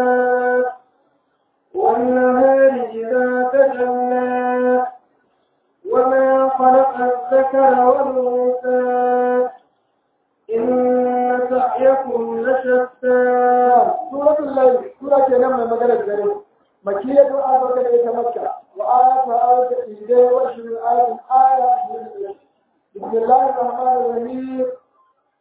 والنهار إذا تجلى وما خلق الذكر والأنثى إن سعيكم لشتى suratul layl sura ke nan mai magana dare makiyatu azaka da ita makka wa ayatu ayatu idai wa shirin ayatu aya bismillahir rahmanir rahim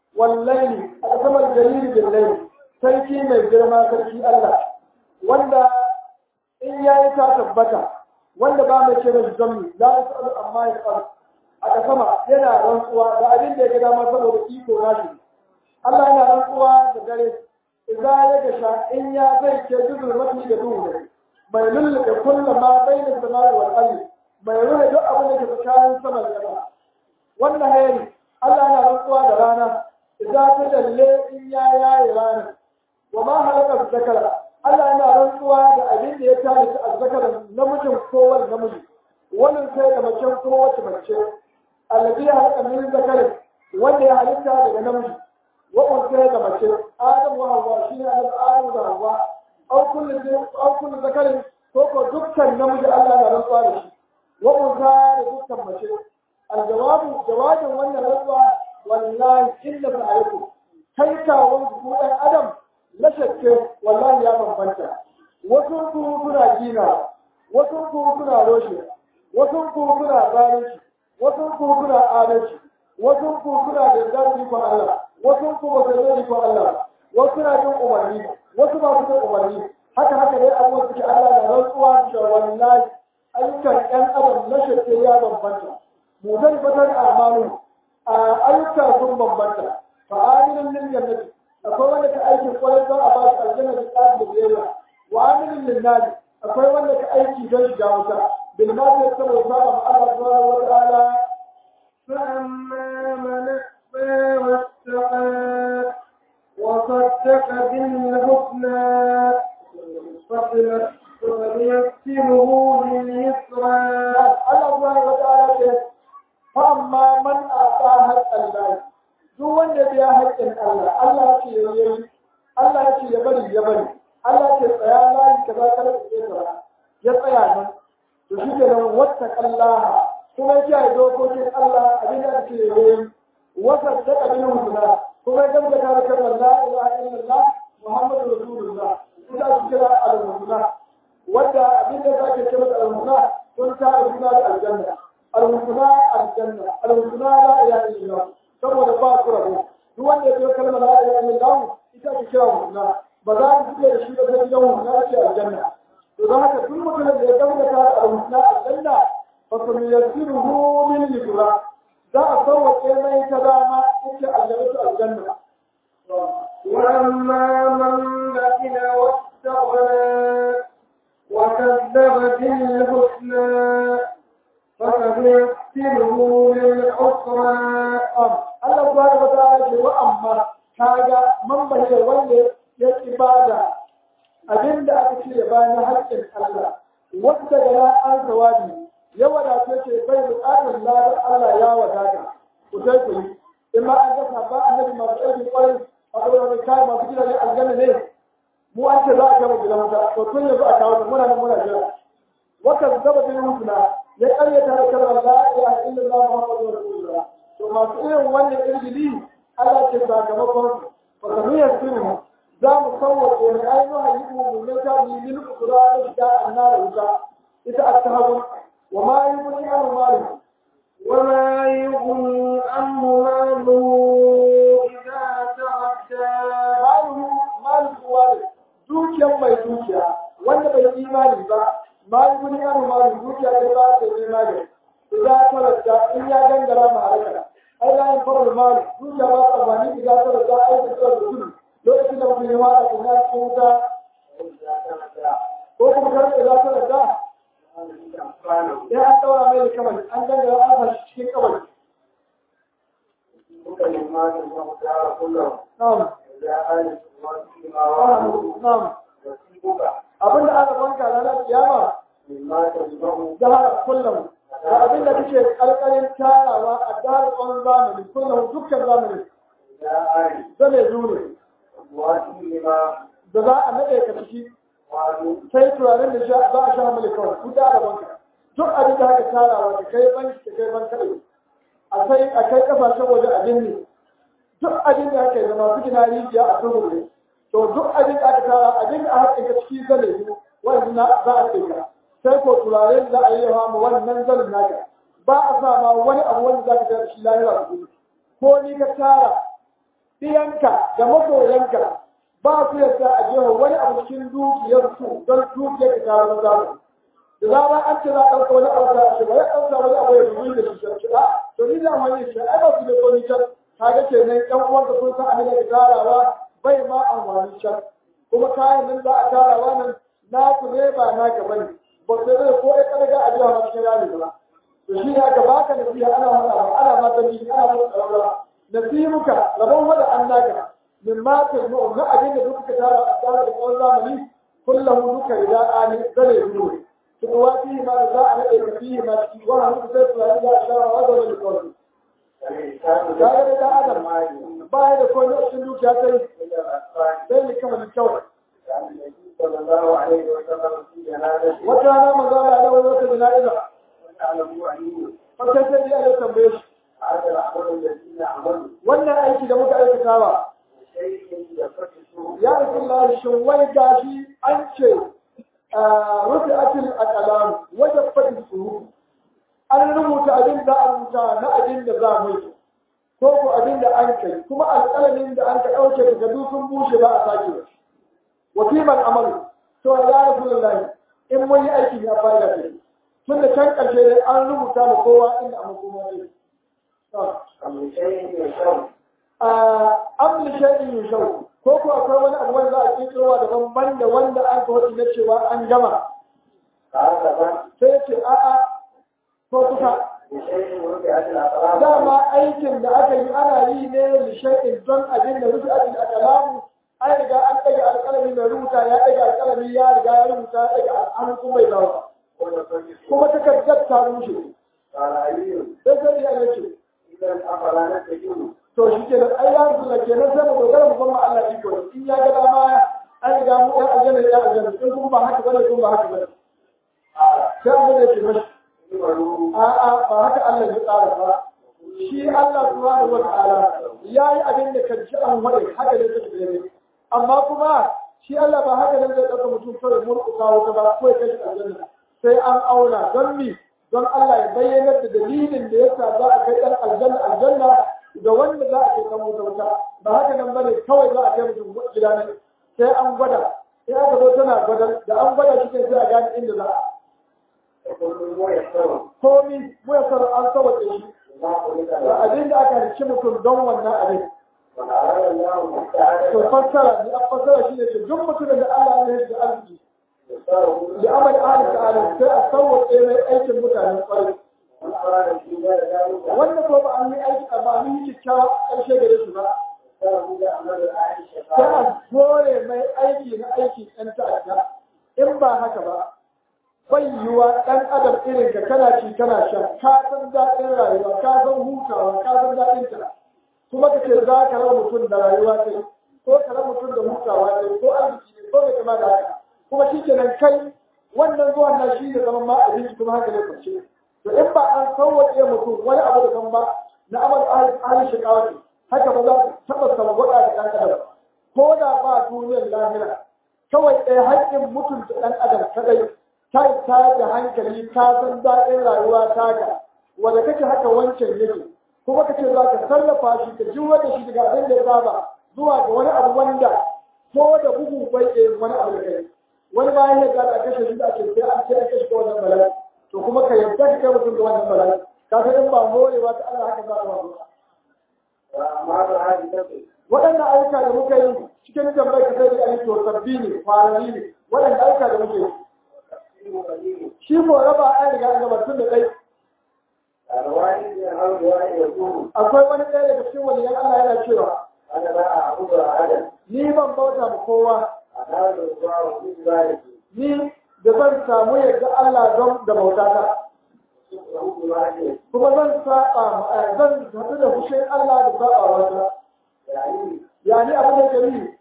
wallahi a kasamar jariri billahi sarki mai girma sarki Allah wanda in yayi ta tabbata wanda ba mai ce mai zammi la yasalu amma ya qalu a kasama yana rantsuwa da abin da ya ga dama saboda iko nashi Allah yana rantsuwa da dare idan ya gasha in ya zai ke juzul mafi da duhu ne mai lullube kullum ma bai da samari wal ardi mai ruhe duk abin da ke tsakanin sama da ƙasa wannan hayari Allah yana rantsuwa da rana idan ta dalle in ya yaye ranar wa ma halaka zakara Allah yana rantsuwa da abin da ya talita azzakara namijin kowane namiji wannan sai da macen kowace mace allazi ya halaka min zakarin wanda ya halitta daga namiji wa unsa da mace adam wa hawa shine annabi adam da hawa au kullu au kullu zakarin ko ko dukkan namiji Allah na rantsuwa da shi wa unsa da dukkan mace aljawabu jawabin wannan rantsuwa wallahi illa ta'arifu kai kawon ku dan adam na shakke wallahi ya bambanta wasu ku suna gina wasu ku suna roshe wasu ku suna zalunci wasu ku suna adalci wasu ku suna da zarfi ko Allah wasu ku ba su zai ko Allah wasu suna jin umarni wasu ba su jin umarni haka haka dai abubuwan suke Allah da rantsuwa da wallahi ayyukan ɗan adam na shakke ya bambanta mu zai fatar amalu a ayyuka sun bambanta fa amilin lil jannati akwai wanda ka aikin kwarai don a ba shi aljanna da tsarin da biyayya wa amilin lil nadi akwai wanda ka aiki don shiga wuta bil ma zai saboda saba ma Allah subhanahu wa ta'ala فأما من أعطى واتقى وصدق بالحسنى فسنيسره لليسرى Allah subhanahu wa ta'ala ce fa amma man ata haqqan Allah duk wanda biya haƙƙin Allah Allah ya ce yayi Allah ya ce ya bari ya bari Allah ya ce tsaya layi kaza kada ka tsaya ya tsaya nan to shi ke nan wata kallaha kuma ya kiyaye dokokin Allah abin da ake yayi wasa ta kabin huduna kuma ya gaskata da kalmar la ilaha illallah muhammadu rasulullah ita ake kira al-huduna wadda abin da zake ce mata al-huduna sun ta huduna da aljanna al-huduna aljanna al-huduna la ilaha illallah saboda ba su rabo duk wanda ya biyo kalmar la ilaha illallah ita ake kira huduna ba za ku fiye da shi ba sai gidan huduna ce aljanna to don haka duk mutumin da ya gaskata da al-huduna aljanna فسنيسره من اليسرى za a sauwaƙe mai ta dama ita aljannatu aljanna وأما من بخل واستغنى وكذب بالحسنى فسنيسره للعسرى Allah subhanahu wa ta'ala ce wa amma kaga man bayyana wanda ya ibada abinda aka ce ya bayan haƙƙin Allah wanda ga an sawabi ya wadace ce bai buƙatar ladar Allah ya wadata ku sai ku yi in ma an gasa ba annabi masu aikin ƙwarai a ɗaura mai kayan masu gidajen aljanna ne mu an ce za a kama gidan wuta to tun yanzu a kawo ta muna nan muna jira wata zaba bin hutuna ya ƙaryata da kalmar la ilaha illallah muhammadu rasulullah to masu irin wannan irgili Allah ce sakamakon su fa sanu yasiru za mu sauwaƙe mai ainihin yi mu mai ta bi min kura da shiga annar wuta ita at-tahawun وما يغني عنه ماله وما يغني عنه ماله إذا تردى ماله مال الوالد dukiyar mai dukiya wanda bai imani ba ma yi wani yaro ma da dukiya ta ba ta imani idan ta rasa in ya gangara ma halaka ai la yin farar mali dukiya ba ta amfani idan ta rasa ai ta tsara da gudu lokacin da mutum ya wada kuma ya cikin wuta ko kuma kar idan ta rasa ya an daura mai da kamar an gangara an fashi cikin kamar na'am na'am abin da aka banka ranar kiyama dahar kullum da abin da kake kalkalin tarawa a dahar tsawon zamani kullum dukkan zamani zane zure da za a naɗe ka ciki sai turaren da za a sha mali kawai ku da banka duk abin da haka tarawa da kai banki da kai banka a sai a kai kasashen waje a binne duk abin da aka yi da masu gina rijiya a tuhuri to duk abin da aka tara abin da aka ka ciki zane ne wanda na za a kai sai ko turare za a yi yawa ma wannan zanin naka ba a sa ma wani abu wanda za ka ga shi lahira su ko ni ka tara ɗiyanka da masoyanka ba su yadda a jefa wani abu cikin dukiyarsu don dukiyar ka kawo zamu da zama an ce za a ɗauka wani abu da shi ba ya ɗauka wani abu ya zuwa da shi shi a to ni da wani shi ai ba su da koni can kaga ke nan ƴan uwanka sun san abin da ka tarawa bai ma amfani can kuma kayan nan za a tarawa nan naku ne ba naka bane ba sai zai ko ya kada a jiya ma cikin rami ba to shi ne aka baka nasiha ana mata ana mata ni ana mata tsarara nasihuka rabon wada an naka min ma ta mu na abin da duka tara a tsara da tsawon zamani kullum duka idan ani zane duro tuwa fi ma da za a nade ka fi ma ci wa hannu sai su yi da shara wa da wani kawai kaga da adam ba ya da kone a cikin dukiya sai sai ne kama kawai wata rana maza da ala wani wata jana'iza fasai sai ya tambaye shi wannan aiki da muka aikatawa ya rasu shin wai gashi an ce rufe atil a kalamu wajen faɗin su an rubuta abin da an rubuta na abin da za mu yi ko ko abin da an kai kuma alƙalamin da an ka ɗauke daga dukkan bushe ba a sake ba wa kiman amalu to ya rasu in mun yi aiki ya fa'ida ce tun da can ƙarshe dai an rubuta da kowa inda a makoma ne amli shaɗin yin shau ko ko akwai wani abu wanda a kirkirowa daban ban da wanda an ka na cewa an gama sai ce a'a ko kusa dama aikin da aka yi ana yi ne lishaɗin don abin da rufe abin da kalamu an riga an ɗaga alƙalami mai rubuta ya ɗaga alƙalami ya riga ya rubuta ya ɗaga an kuma bai dawo kuma takardar ta rushe sai sai ya ce to shi ke nan ai ya zuwa ke nan sai mu dogara mu kuma Allah iko in ya ga dama an riga mu ya aljanna ya aljanna in kuma ba haka bane kuma ba haka bane sai an da ke mashi a a ba haka Allah ya tsara ba shi Allah subhanahu wata'ala ya yi abin da kan ci an wade haka ne take ne amma kuma shi Allah ba haka nan zai ɗauka mutum kawai murƙusa wata ba ko ya kai shi aljanna sai an auna don mi don Allah ya bayyana da dalilin da yasa za a kai ɗan aljanna aljanna da wanda za a kai ɗan wuta wuta ba haka nan bane kawai za a kai mutum gida nan sai an gwada sai aka zo tana gwada da an gwada shi sai a gane inda za a komi mu ya sarar an sawace shi da abin da aka halicci mutum don wannan abin to fassara ne an fassara shi ne ce duk mutumin da Allah ya yi da arziki da amal ahli ta'ala sai a sauwaƙe mai aikin mutanen ƙwarai wanda ko ba an yi aiki a ba an yi kyakkyawa ƙarshe gare su ba sai a kore mai aiki na aiki ɗan ta'adda in ba haka ba bai yiwa ɗan adam irin ka kana ci kana sha ka san daɗin rayuwa ka san hutawa ka san daɗin ta kuma ka ce za ka raba mutum da rayuwa kai ko ka raba mutum da hutawa kai ko arziki ne ko mai kama da haka kuma shi kenan kai wannan zuwan nan shi ne zaman ma abinci kuma haka ne kwace to in ba an sauwaƙe mutum wani abu da kan ba na amal ahli shikawa haka ba za su taɓa samgwada da ɗan adam ko da ba duniyar lahira kawai ɗaya haƙƙin mutunta ɗan adam kadai ta ta da hankali ka san daɗin rayuwa taka wanda kake haka wancan yake kuma kace za ka sarrafa shi ka ji wanda shi daga abin da ya saba zuwa ga wani abu wanda ko da bugu bai ke wani abu da kai wani bayan ya gada kashe shi da ake sai an ce kashe ko wannan bala'i to kuma ka yarda ka kai mutum da wannan bala'i ka san in ba morewa ta Allah haka za ka ba waɗannan ayyuka da muka yi cikin tambayar ka sai da ayyuka sabbi ne kwanani ne waɗanda ayyuka da muke yi shi ko raba an riga an gaba tun da ɗai akwai wani ɗaya daga cikin waliyan Allah yana cewa ni ban bauta ma kowa ni da zan samu yadda Allah don da bautata kuma zan saba zan haɗu da fushin Allah da saba wata yani abin da gari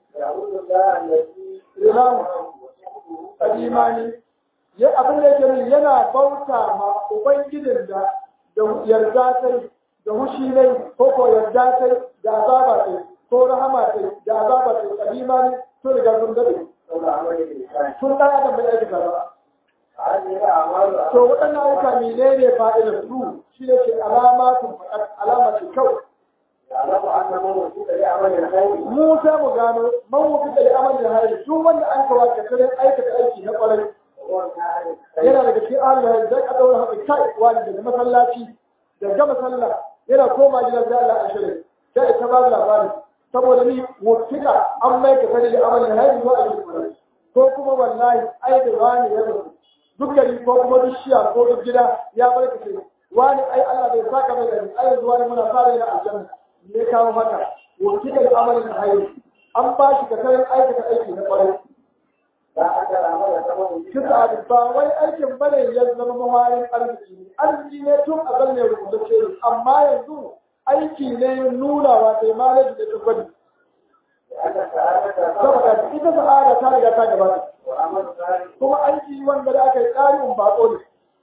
Imam Kadimani ya abin da gari yana bauta ma Ubangijin da da yarda tai da hushi ne ko ko yarda tai da azaba tai ko rahama tai da azaba tai Kadimani sun riga sun dade sun ɗan adam bai aikata ba to waɗannan ayyuka mene ne fa'idar su shi ne ke alama sun faɗa alama ce kawai mu sai mu gano man wufi da amal da hayri duk wanda an kawo ka kare aikata aiki na kwarai yana daga cikin ahlul hayri zai ka daura haɗa kai wani daga masallaci da gama sallah yana koma gidan da Allah a shirin sai ta ba da labari saboda ni wutika an mai ka kare da amal da hayri zuwa aiki kwarai ko kuma wallahi ai da wani ya rasu duk gari ko kuma duk shiya ko duk gida ya barkace wani ai Allah bai saka mai gari ai yanzu wani muna fara yana aljanna ne kawo haka wutika da amal da hayri an ba shi kasarin aikata aiki na kwarai. Kisa ba wai aikin bane ya zama mawarin arziki ne, arziki ne tun a zan ne rubutacce ne, amma yanzu aiki ne nunawa sai malaji da tabbani. Saboda ita sa'ada ta riga ta gabata. Kuma aiki wanda da aka yi ƙarin bako ne.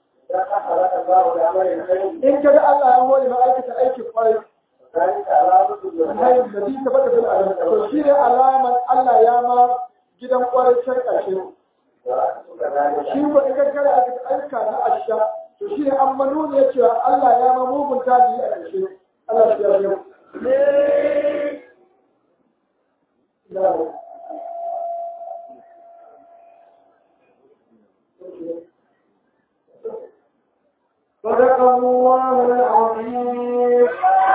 In ka ga Allah ya hore ma aikata aikin kwarai, hayin da ta bada fil adam to shi ne alaman Allah ya ma gidan kwarai can ƙarshe shi ko in gaggara a aika na asha to shi ne an manu ne cewa Allah ya ma mugun tabi a ƙarshe Allah ya yi صدق الله العظيم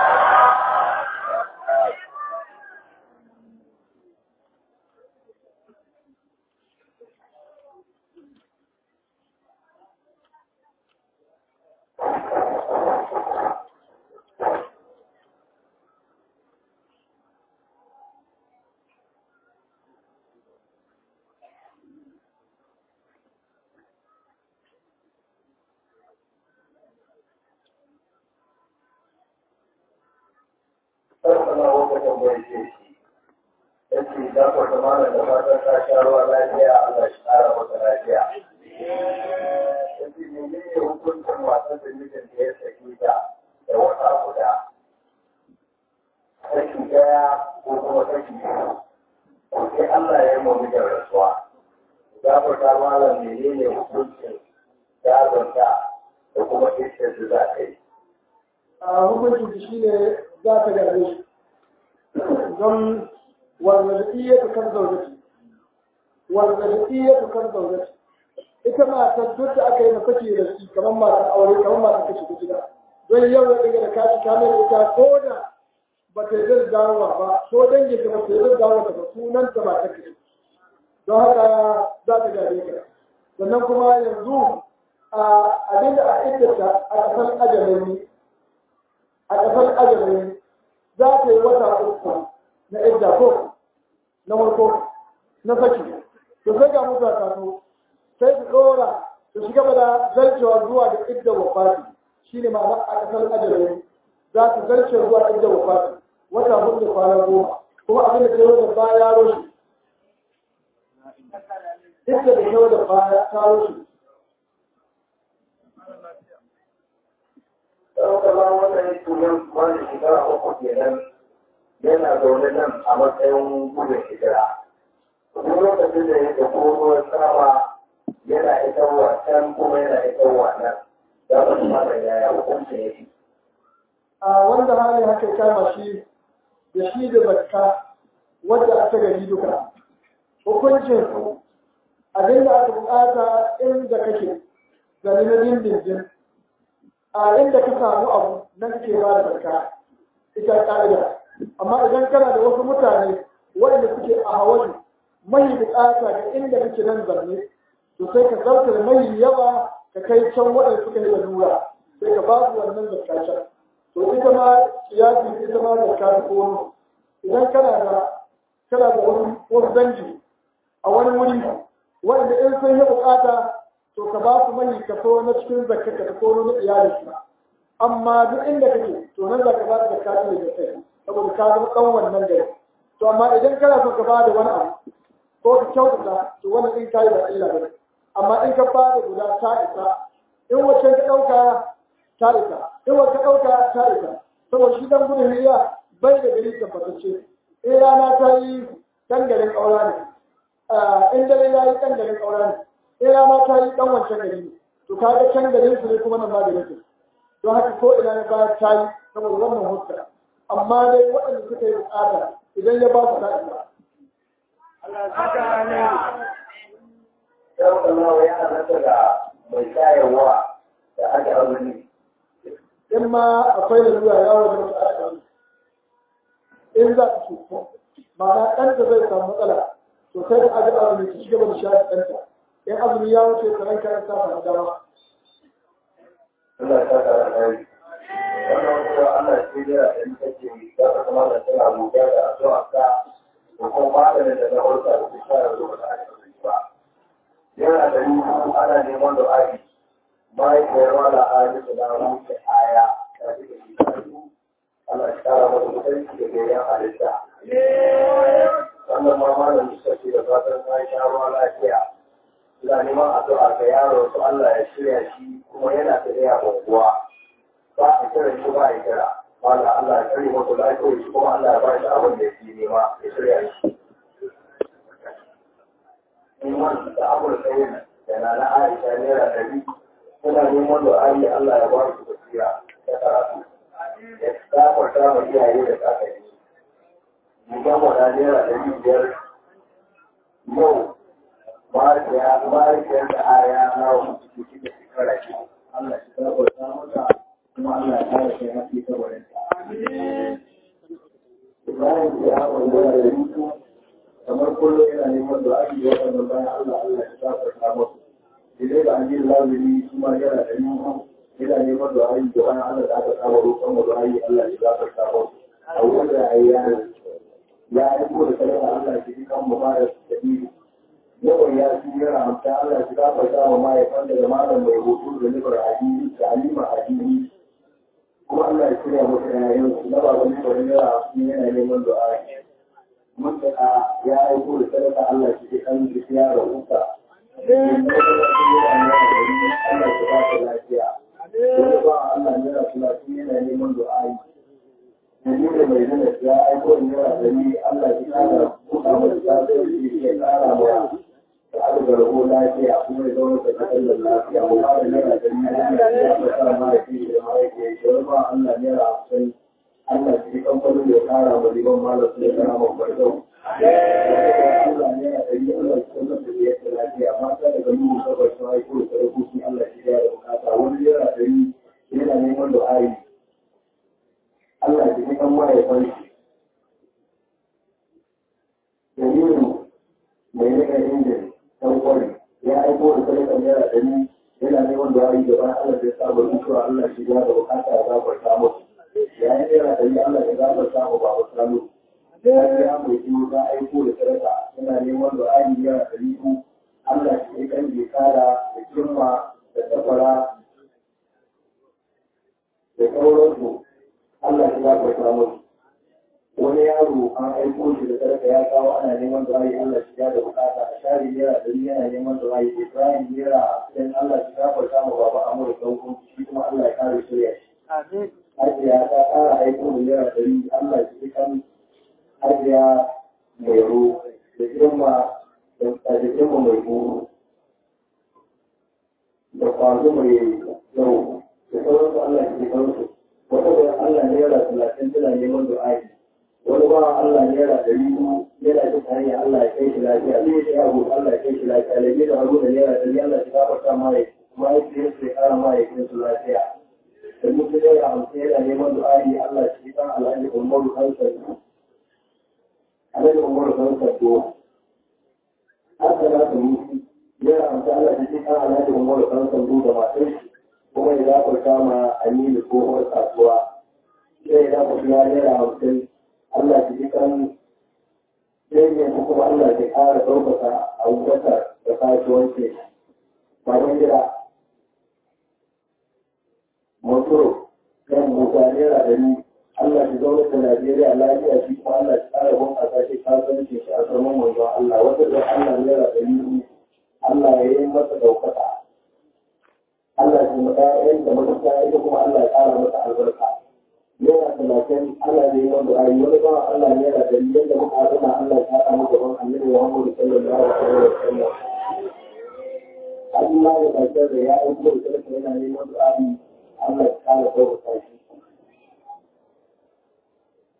sarkana wata tambayi ce shi ya ce za ku zama da da fatan ta sha ruwa lafiya Allah shi ƙara maka lafiya ya ce ne ne hukuncin wasan da mijin da ya saki ta da wata guda saki ɗaya ko kuma saki biyu sai Allah ya yi mu mijin rasuwa za ku ta malam ne ne hukuncin gadonta da kuma ita da za ta yi a hukuncin shi ne za ta gaje shi don warzaɗiyyatu kan zaujati warzaɗiyyatu kan zaujati ita matar duk da aka yi mafaki da shi kamar matar aure kamar matar kashi ta gida don yau da ɗaga da kashi ta mai ita ko da ba ta yi zai dawowa ba ko dangin ta ba ta yi zai dawowa ba sunan ta ba ta kashi don haka za ta gaje ka sannan kuma yanzu a abinda a iddata a ƙasar ajalin a ƙasar ajalin za ta yi wata uku na idda ko na farko na saki to sai ga mutu a taso sai su ɗora su shiga da zarcewa zuwa da idda wafati shi ne ma'ana a ƙasar ajalin za su zarce zuwa idda wafati wata hudu da kwana goma kuma abin da ke yau da baya ya roshe idda da yau da baya ta roshe ɗaukala wannan tunan wani shekara uku kenan yana zaune nan a matsayin gudun hijira. Duk lokacin da ya tafi ruwan sama yana isarwa can kuma yana isarwa nan. Za mu kuma da yaya hukuncin yake. a wanda hali haka ya kama shi da shi da zakka wadda aka gari duka hukuncin su abinda aka bukata inda kake gani na dindindin a inda ka samu abu nan ke ba da zakka ita ka'ida amma idan kana da wasu mutane waɗanda suke a hawali mai bukata ga inda kake nan zanne to sai ka zartar mai yawa ka kai can waɗanda suka yi lalura sai ka ba su wannan zakka can to ita ma kiyasi ita ma zakka ta kono idan kana da kana da wasu wasu dangi a wani wuri waɗanda in sun yi bukata to ka ba su mai kaso na cikin zakka ka ta kono na iyalinka amma duk inda kake to nan za ka ba da zakka ne da kai saboda ka zama kan wannan gari to amma idan kana so ka ba da wani abu ko ka kyautata to wannan in kai ba illa ba amma in ka ba da guda ta isa in wacce ka dauka ta isa in wacce ka dauka ta isa saboda shi dan gudun hiriya bai da gari tabbatacce in rana ta yi dan garin ƙaura ne in dare ya yi dan garin ƙaura ne in rana ta yi dan wancan gari ne to kaga can garin su ne kuma nan ma garin su don haka ko ina ya ba ta yi saboda wannan hukka amma dai waɗanda suka yi bukata idan ya ba su ta'ida Yau da nawa ya halatta da mai shayarwa da aka azumi. in ma akwai lalura ya wajen da aka yi in za ka cuta ma'ana ɗanta zai samu matsala to sai da aka azumi ta shiga da shayar ɗanta in azumi ya wuce ka ranka ya sa samu dama Allah ya saka da kai. Wannan kuma Allah ya tsira da ni kake za ka kuma da tana rubuta da addu'a ka ko kuma maganin da na hulka da su shayar da ba aka azumi ba. Yana da yi ana neman da aiki. Mahaifiyar wala aji da na wuce aya ta ji da shi kayu. Allah ya kara masa mutunci da gayen halitta. Wannan ma malam suka ce da fatan ta sha ruwa lafiya. Ina neman addu'a ga yaro su Allah ya shirya shi kuma yana tafiya unguwa. Ba a kira shi ba a kira. Wanda Allah ya kare masa lafiya shi kuma Allah ya ba shi abin da yake nema ya shirya shi. Neman da abul tsayin da na na Aisha naira ɗari suna neman da ayi Allah ya ba su basira da karatu. Ya gafarta ma iyaye da kakanni. Jigan wada naira ɗari biyar yau mahaifiyar da aya na wasu ciki da shekara shi Allah shi tabbata mata kuma Allah ya kare kai haske ta wurin ta. Ibrahim ya wanda da rutu kamar kullum yana neman da ake waɗannan bayan Allah Allah ya tabbata musu. Idai da an yi lazimi su ma yana da rutu yana neman da ake da bayan Allah da aka saba roƙon da ake Allah ya tabbata musu. A wanda ya yi ya aiko da kalmar Allah ya ji kan mubarak da biyu. yawan ya fi yana hamsa Allah shi gafa ta ma mahaifan daga malam mai hoto da nufar hadini da alima hadini kuma Allah ya shirya musu yayin su na baban ne bari yana hamsin yana neman du'a mun da ya aiko da sadaka Allah shi ke kan shi ya rahuta Allah shi ba ta lafiya Wani ba Allah ne ya kula shi yana neman du'a Jamilu mai nuna ya aiko da yawa da ni Allah shi kara buɗa masa tasiri shi ya kara maya da aka garbo lafiya kuma ya zaune da kasar lafiya mu fara naira da ni ya fasa mahaifi da mahaifi da wani ba Allah naira hamsin Allah shi kamfanin ya kara ma liman malam su ya kara ma kwarzo. Allah naira da ni Allah shi kuma da ya ta lafiya mata daga nuna sabar su haiko da sarakoki Allah shi ya da bukata wani naira da ni yana neman du'ayi. Allah shi kan mahaifan shi. Jamilu mai nika injin dan kwari ya aiko da sadakar naira ɗari yana neman da wani gaba Allah ya sa ba mutuwa Allah shi ya da bukata ya gafarta musu ya yi naira ɗari Allah ya gafarta mu ba mu samu ya ya mai biyu ta aiko da sadaka yana neman da wani naira ɗari ku Allah shi ya kan kara da kimma da safara da sauransu Allah ya gafarta musu wani yaro an aiko shi da sadaka ya kawo ana neman da rayu Allah shi ya da bukata a share naira ɗari yana neman da rayu Ibrahim naira dan Allah shi gafarta ma baba Amur Dauko shi kuma Allah ya kare shirya shi. Amin. Hajiya ta ƙara aiko da naira ɗari Allah shi kan hajiya mai ru da girma da girma mai buru da kwazo mai yau da sauransu Allah shi kansu. Wata bayan Allah naira talatin tana neman du'a'i. wani ba Allah naira ɗari biyu yana jin hanyar Allah ya kai shi lafiya zai yi abu Allah ya kai shi lafiya da da hagu da naira ɗari Allah ya gafarta mai mahaifiyar su ya ƙara mahaifiyar su lafiya da mutum naira hamsin yana neman du'a'i Allah shi kan alhaji umaru kansa alhaji umaru kansa to haka za su mutu naira hamsin Allah shi kan alhaji umaru kansa to da matar shi kuma ya gafarta ma aminu tsohuwar kasuwa sai ya gafarta naira hamsin Allah shi ji kan yayyan su kuma Allah shi ƙara ɗaukaka a wutar da kasuwanci bayan gida motoro kan mutane da ni Allah shi zaune da Najeriya lafiya shi kuma Allah shi ƙara bunƙasa shi kasuwanci shi a saman manzon Allah wata da Allah naira da ni Allah ya yi masa ɗaukaka Allah shi mata yayin da mata ita kuma Allah ya ƙara masa albarka yana talatin Allah ne wanda ayi wani ba Allah ne yana da yadda muka haɗuna Allah ya haɗa mu gaban Annabi Muhammad sallallahu alaihi wa sallam Allah ya kasar da ya aiko da sarki yana neman du'a'i Allah ya kara ɗaukaka shi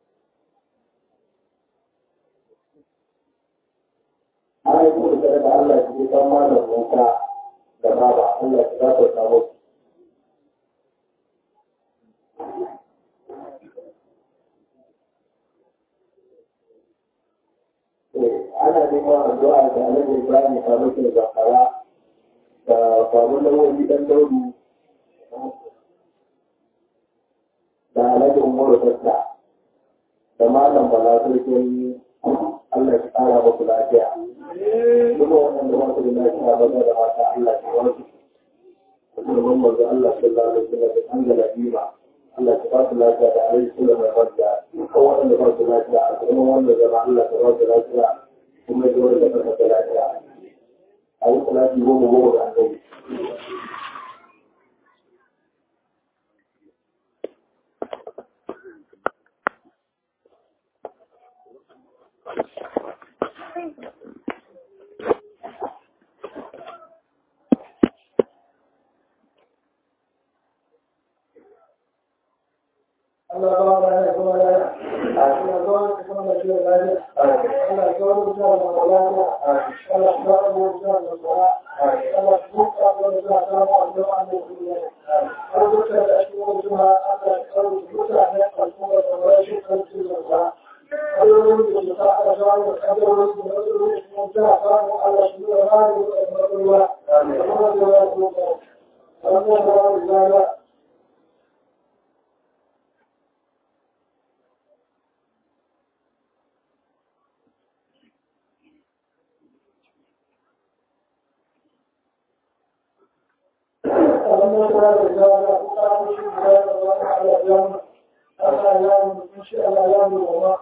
ji dan malam Musa da baba Allah ya zata samu ana neman addu'a da Alhaji Ibrahim Faruku Zakara da Babu Lawoyi Dan Daudu da Alhaji Umaru Tasta da Malam Bala Sarkin Allah ya ƙara muku lafiya. Kuma waɗanda ba su da lafiya ba da mata Allah ya wasu. Musulman manzo Allah sallallahu alaihi wasallam da an ga lafiya. Allah ya ba su lafiya da alaihi sallam mai barka. Duka waɗanda ba su lafiya a kuma wanda zama Allah ya ba su lafiya kuma ya wanda ba su lafiya. A yi salati goma goma da annabi. Allah ba wa ya kuma ya Allah ba wa ya kuma ya lafiya Allah ba wa ya kuma lafiya Allah ba wa ya kuma lafiya Allah ku ka wa ya ta ma da wa ne ku ne Allah ka da shi wa juma Allah ka wa ku ta ne ka ku da wa shi kan ku da Allah ya ta Allah ya wa ka da wa ku da wa ta ta Allah shi da wa ne ku da wa Allah ya ku Allah ba wa ya فلما كان الرجال فقاموا في بلاد الله على ايام على ايام من شاء الله ايام الوضاء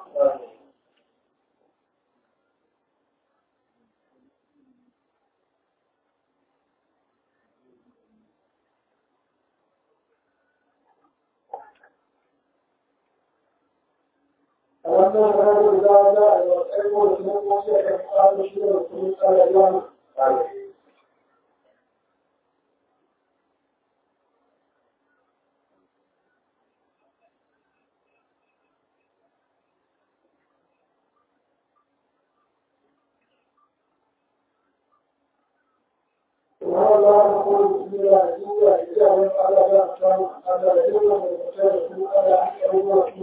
فلما كان الرجال وسألوا لهم وسألوا فقاموا في بلاد على ايام الله يقول بسم الله الرحمن الرحيم على ذلك على العلم والمشاهد على أول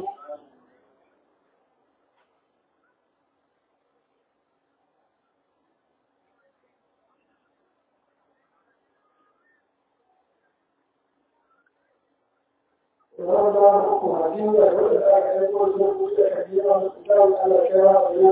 الله يقول حكيم يقول يقول كثيرا على كلام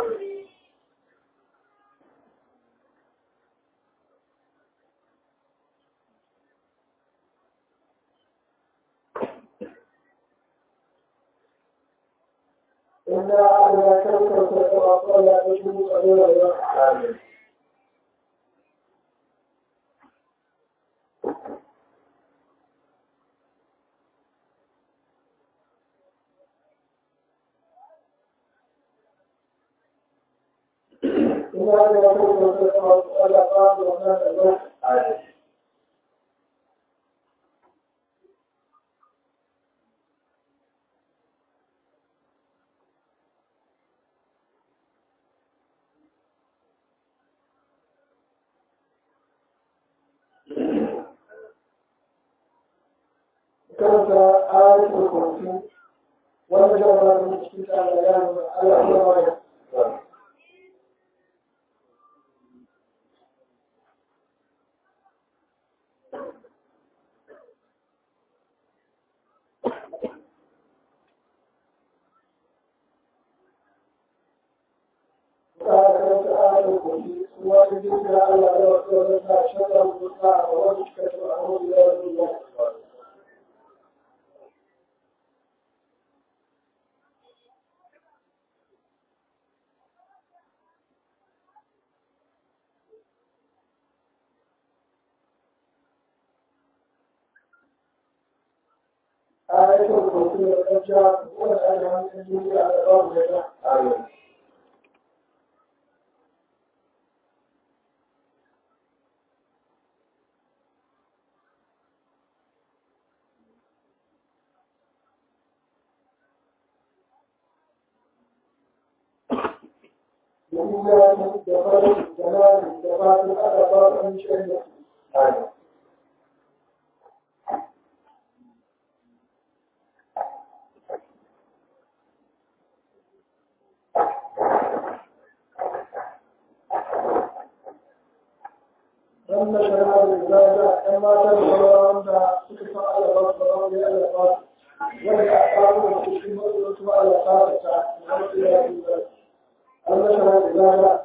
إنا على كلمة التواصل لا تشوف أولا Amin. إنا على كلمة التواصل لا تشوف Amin. كانت آية الكرسي والمجرد من استمتاع الأيام على الرواية كانت آية الكرسي وجدت على الرسول شر المطاع ووجدت الأمر إلى الله آية الكرسي والأجاب والأجاب الذي على الأرض Amin. وإياك بفضل جلال بفضل الأدب من شأنك Amin. لما شرع الإزالة كما تنظر أنت تكفى على بطل ربي على بطل والأعقاب والتشمل والتوى على قاتل لما شرع الإزالة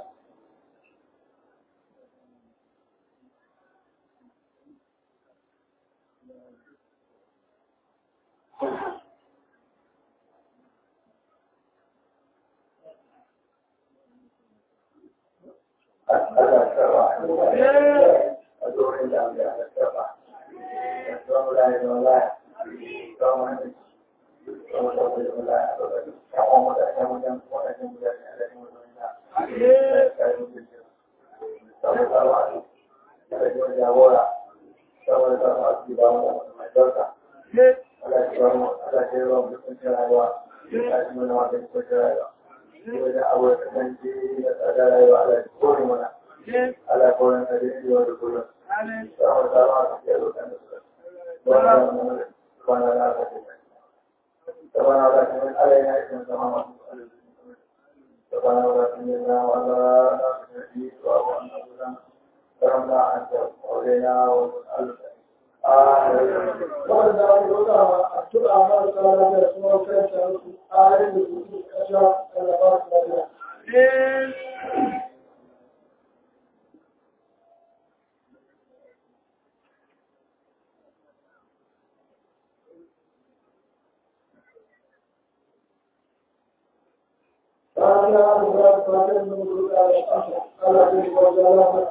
Allah sarwa. A dorin da Allah ya sarwa. Ya sarwa da ya zama laya. Sarwa ne. Sarwa da ya zama laya. Ya kuma da ya mutan wadannan mutane a cikin wannan da. Sarwa sarwa ne. Ya yi jagora. Sarwa sarwa ne ba mu mai dauka. Allah ya ba mu Allah ya ba mu cikin rayuwa. Ya yi mana wata cikin rayuwa. Yau da abu da kasance da tsadar rayuwa Allah ya kore mana. ala koyon da yin yau da kullum. Sama sama su ke roƙon da su. Wannan kwana na ka ce. Sama na ka ce ala yana ikin sama masu arziki. Sama na ka ce na wanda na ka ce yi su a wannan gudan. Karam na an ta aure na wasu arziki. wanda aka roƙa a tuɗa mara tsara da kuma kan su ayin da su kasha da ba su lafiya. فأنا أقول فاتن من قلوب على الأشهر على ذلك وجلاله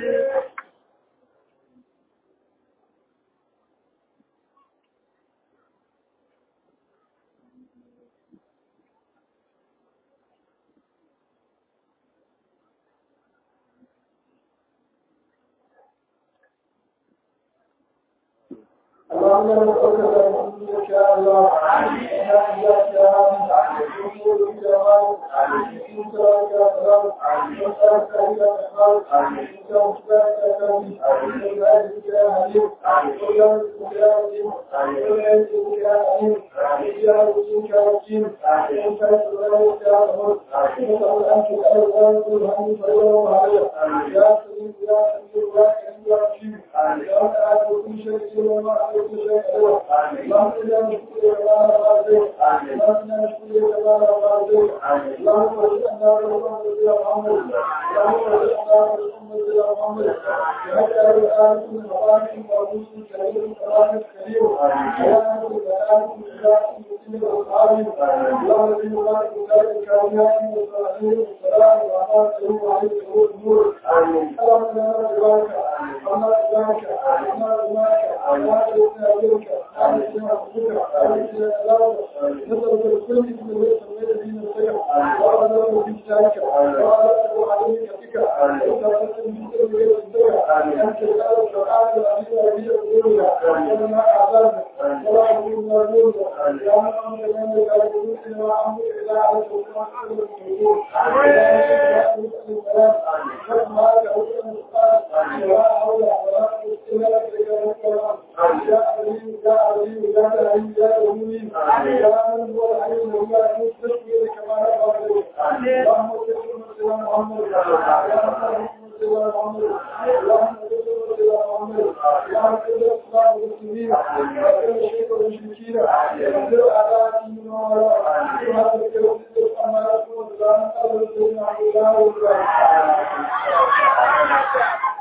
اللهم نسألك بأنك يا الله يا إياك يا عالم وجودك يا مالك إنك يا سلام وسألك إلى الإخلاص إنك مشتاق يا كريم وبعزك يا حليم وبعزك يا عظيم وبعزك يا حليم يا وجودك يا وجيم وانت سبحانك يا رب نسأل أن تسأل الله كل هم خيرا وعليا يا سليم يا حليم يا كريم يا رحيم يا تعالى كل شيء وما عليك شيء اللهم لا نشكر ولا نرضى اللهم لا نشكر ولا نرضى اللهم اجعلنا ورحمة يا محمد اللهم اجعلنا ورحمة يا محمد وهذا الآن من مقام وعروس كريم كرام كريم يا أهل الآن من ذات المسلم والعالم اللهم في مبارك ذلك الكائنات والصالحين والسلام وعلى كريم وعليك النور اللهم لا نرجوك اللهم نرجوك اللهم نرجوك اللهم نرجوك نسألك بكل اسم ليس من الذين سجدوا وأعلم في كتابك وأعلم عليك بك وأعلم من كل غير الدنيا أنت الآن القرآن العظيم الذي يقولنا وما أعلمنا ولا أقول ما نقول يا محمد من لا يقول إلا أمر إلى على سلطان كل الموجود السلام كما يقول المختار ولا حول ولا قوة إلا بالله يا عليم يا عليم يا عليم يا عليم يا من هو العليم ويا المستشفى كما يقول اللهم صل على محمد يا محمد صل على محمد اللهم صل على محمد يا محمد الاسلام والمسلمين وكل شيء والمشركين وكل اعداء من وراء هذا الكلام اما يكون ذلك الله سبحانه وتعالى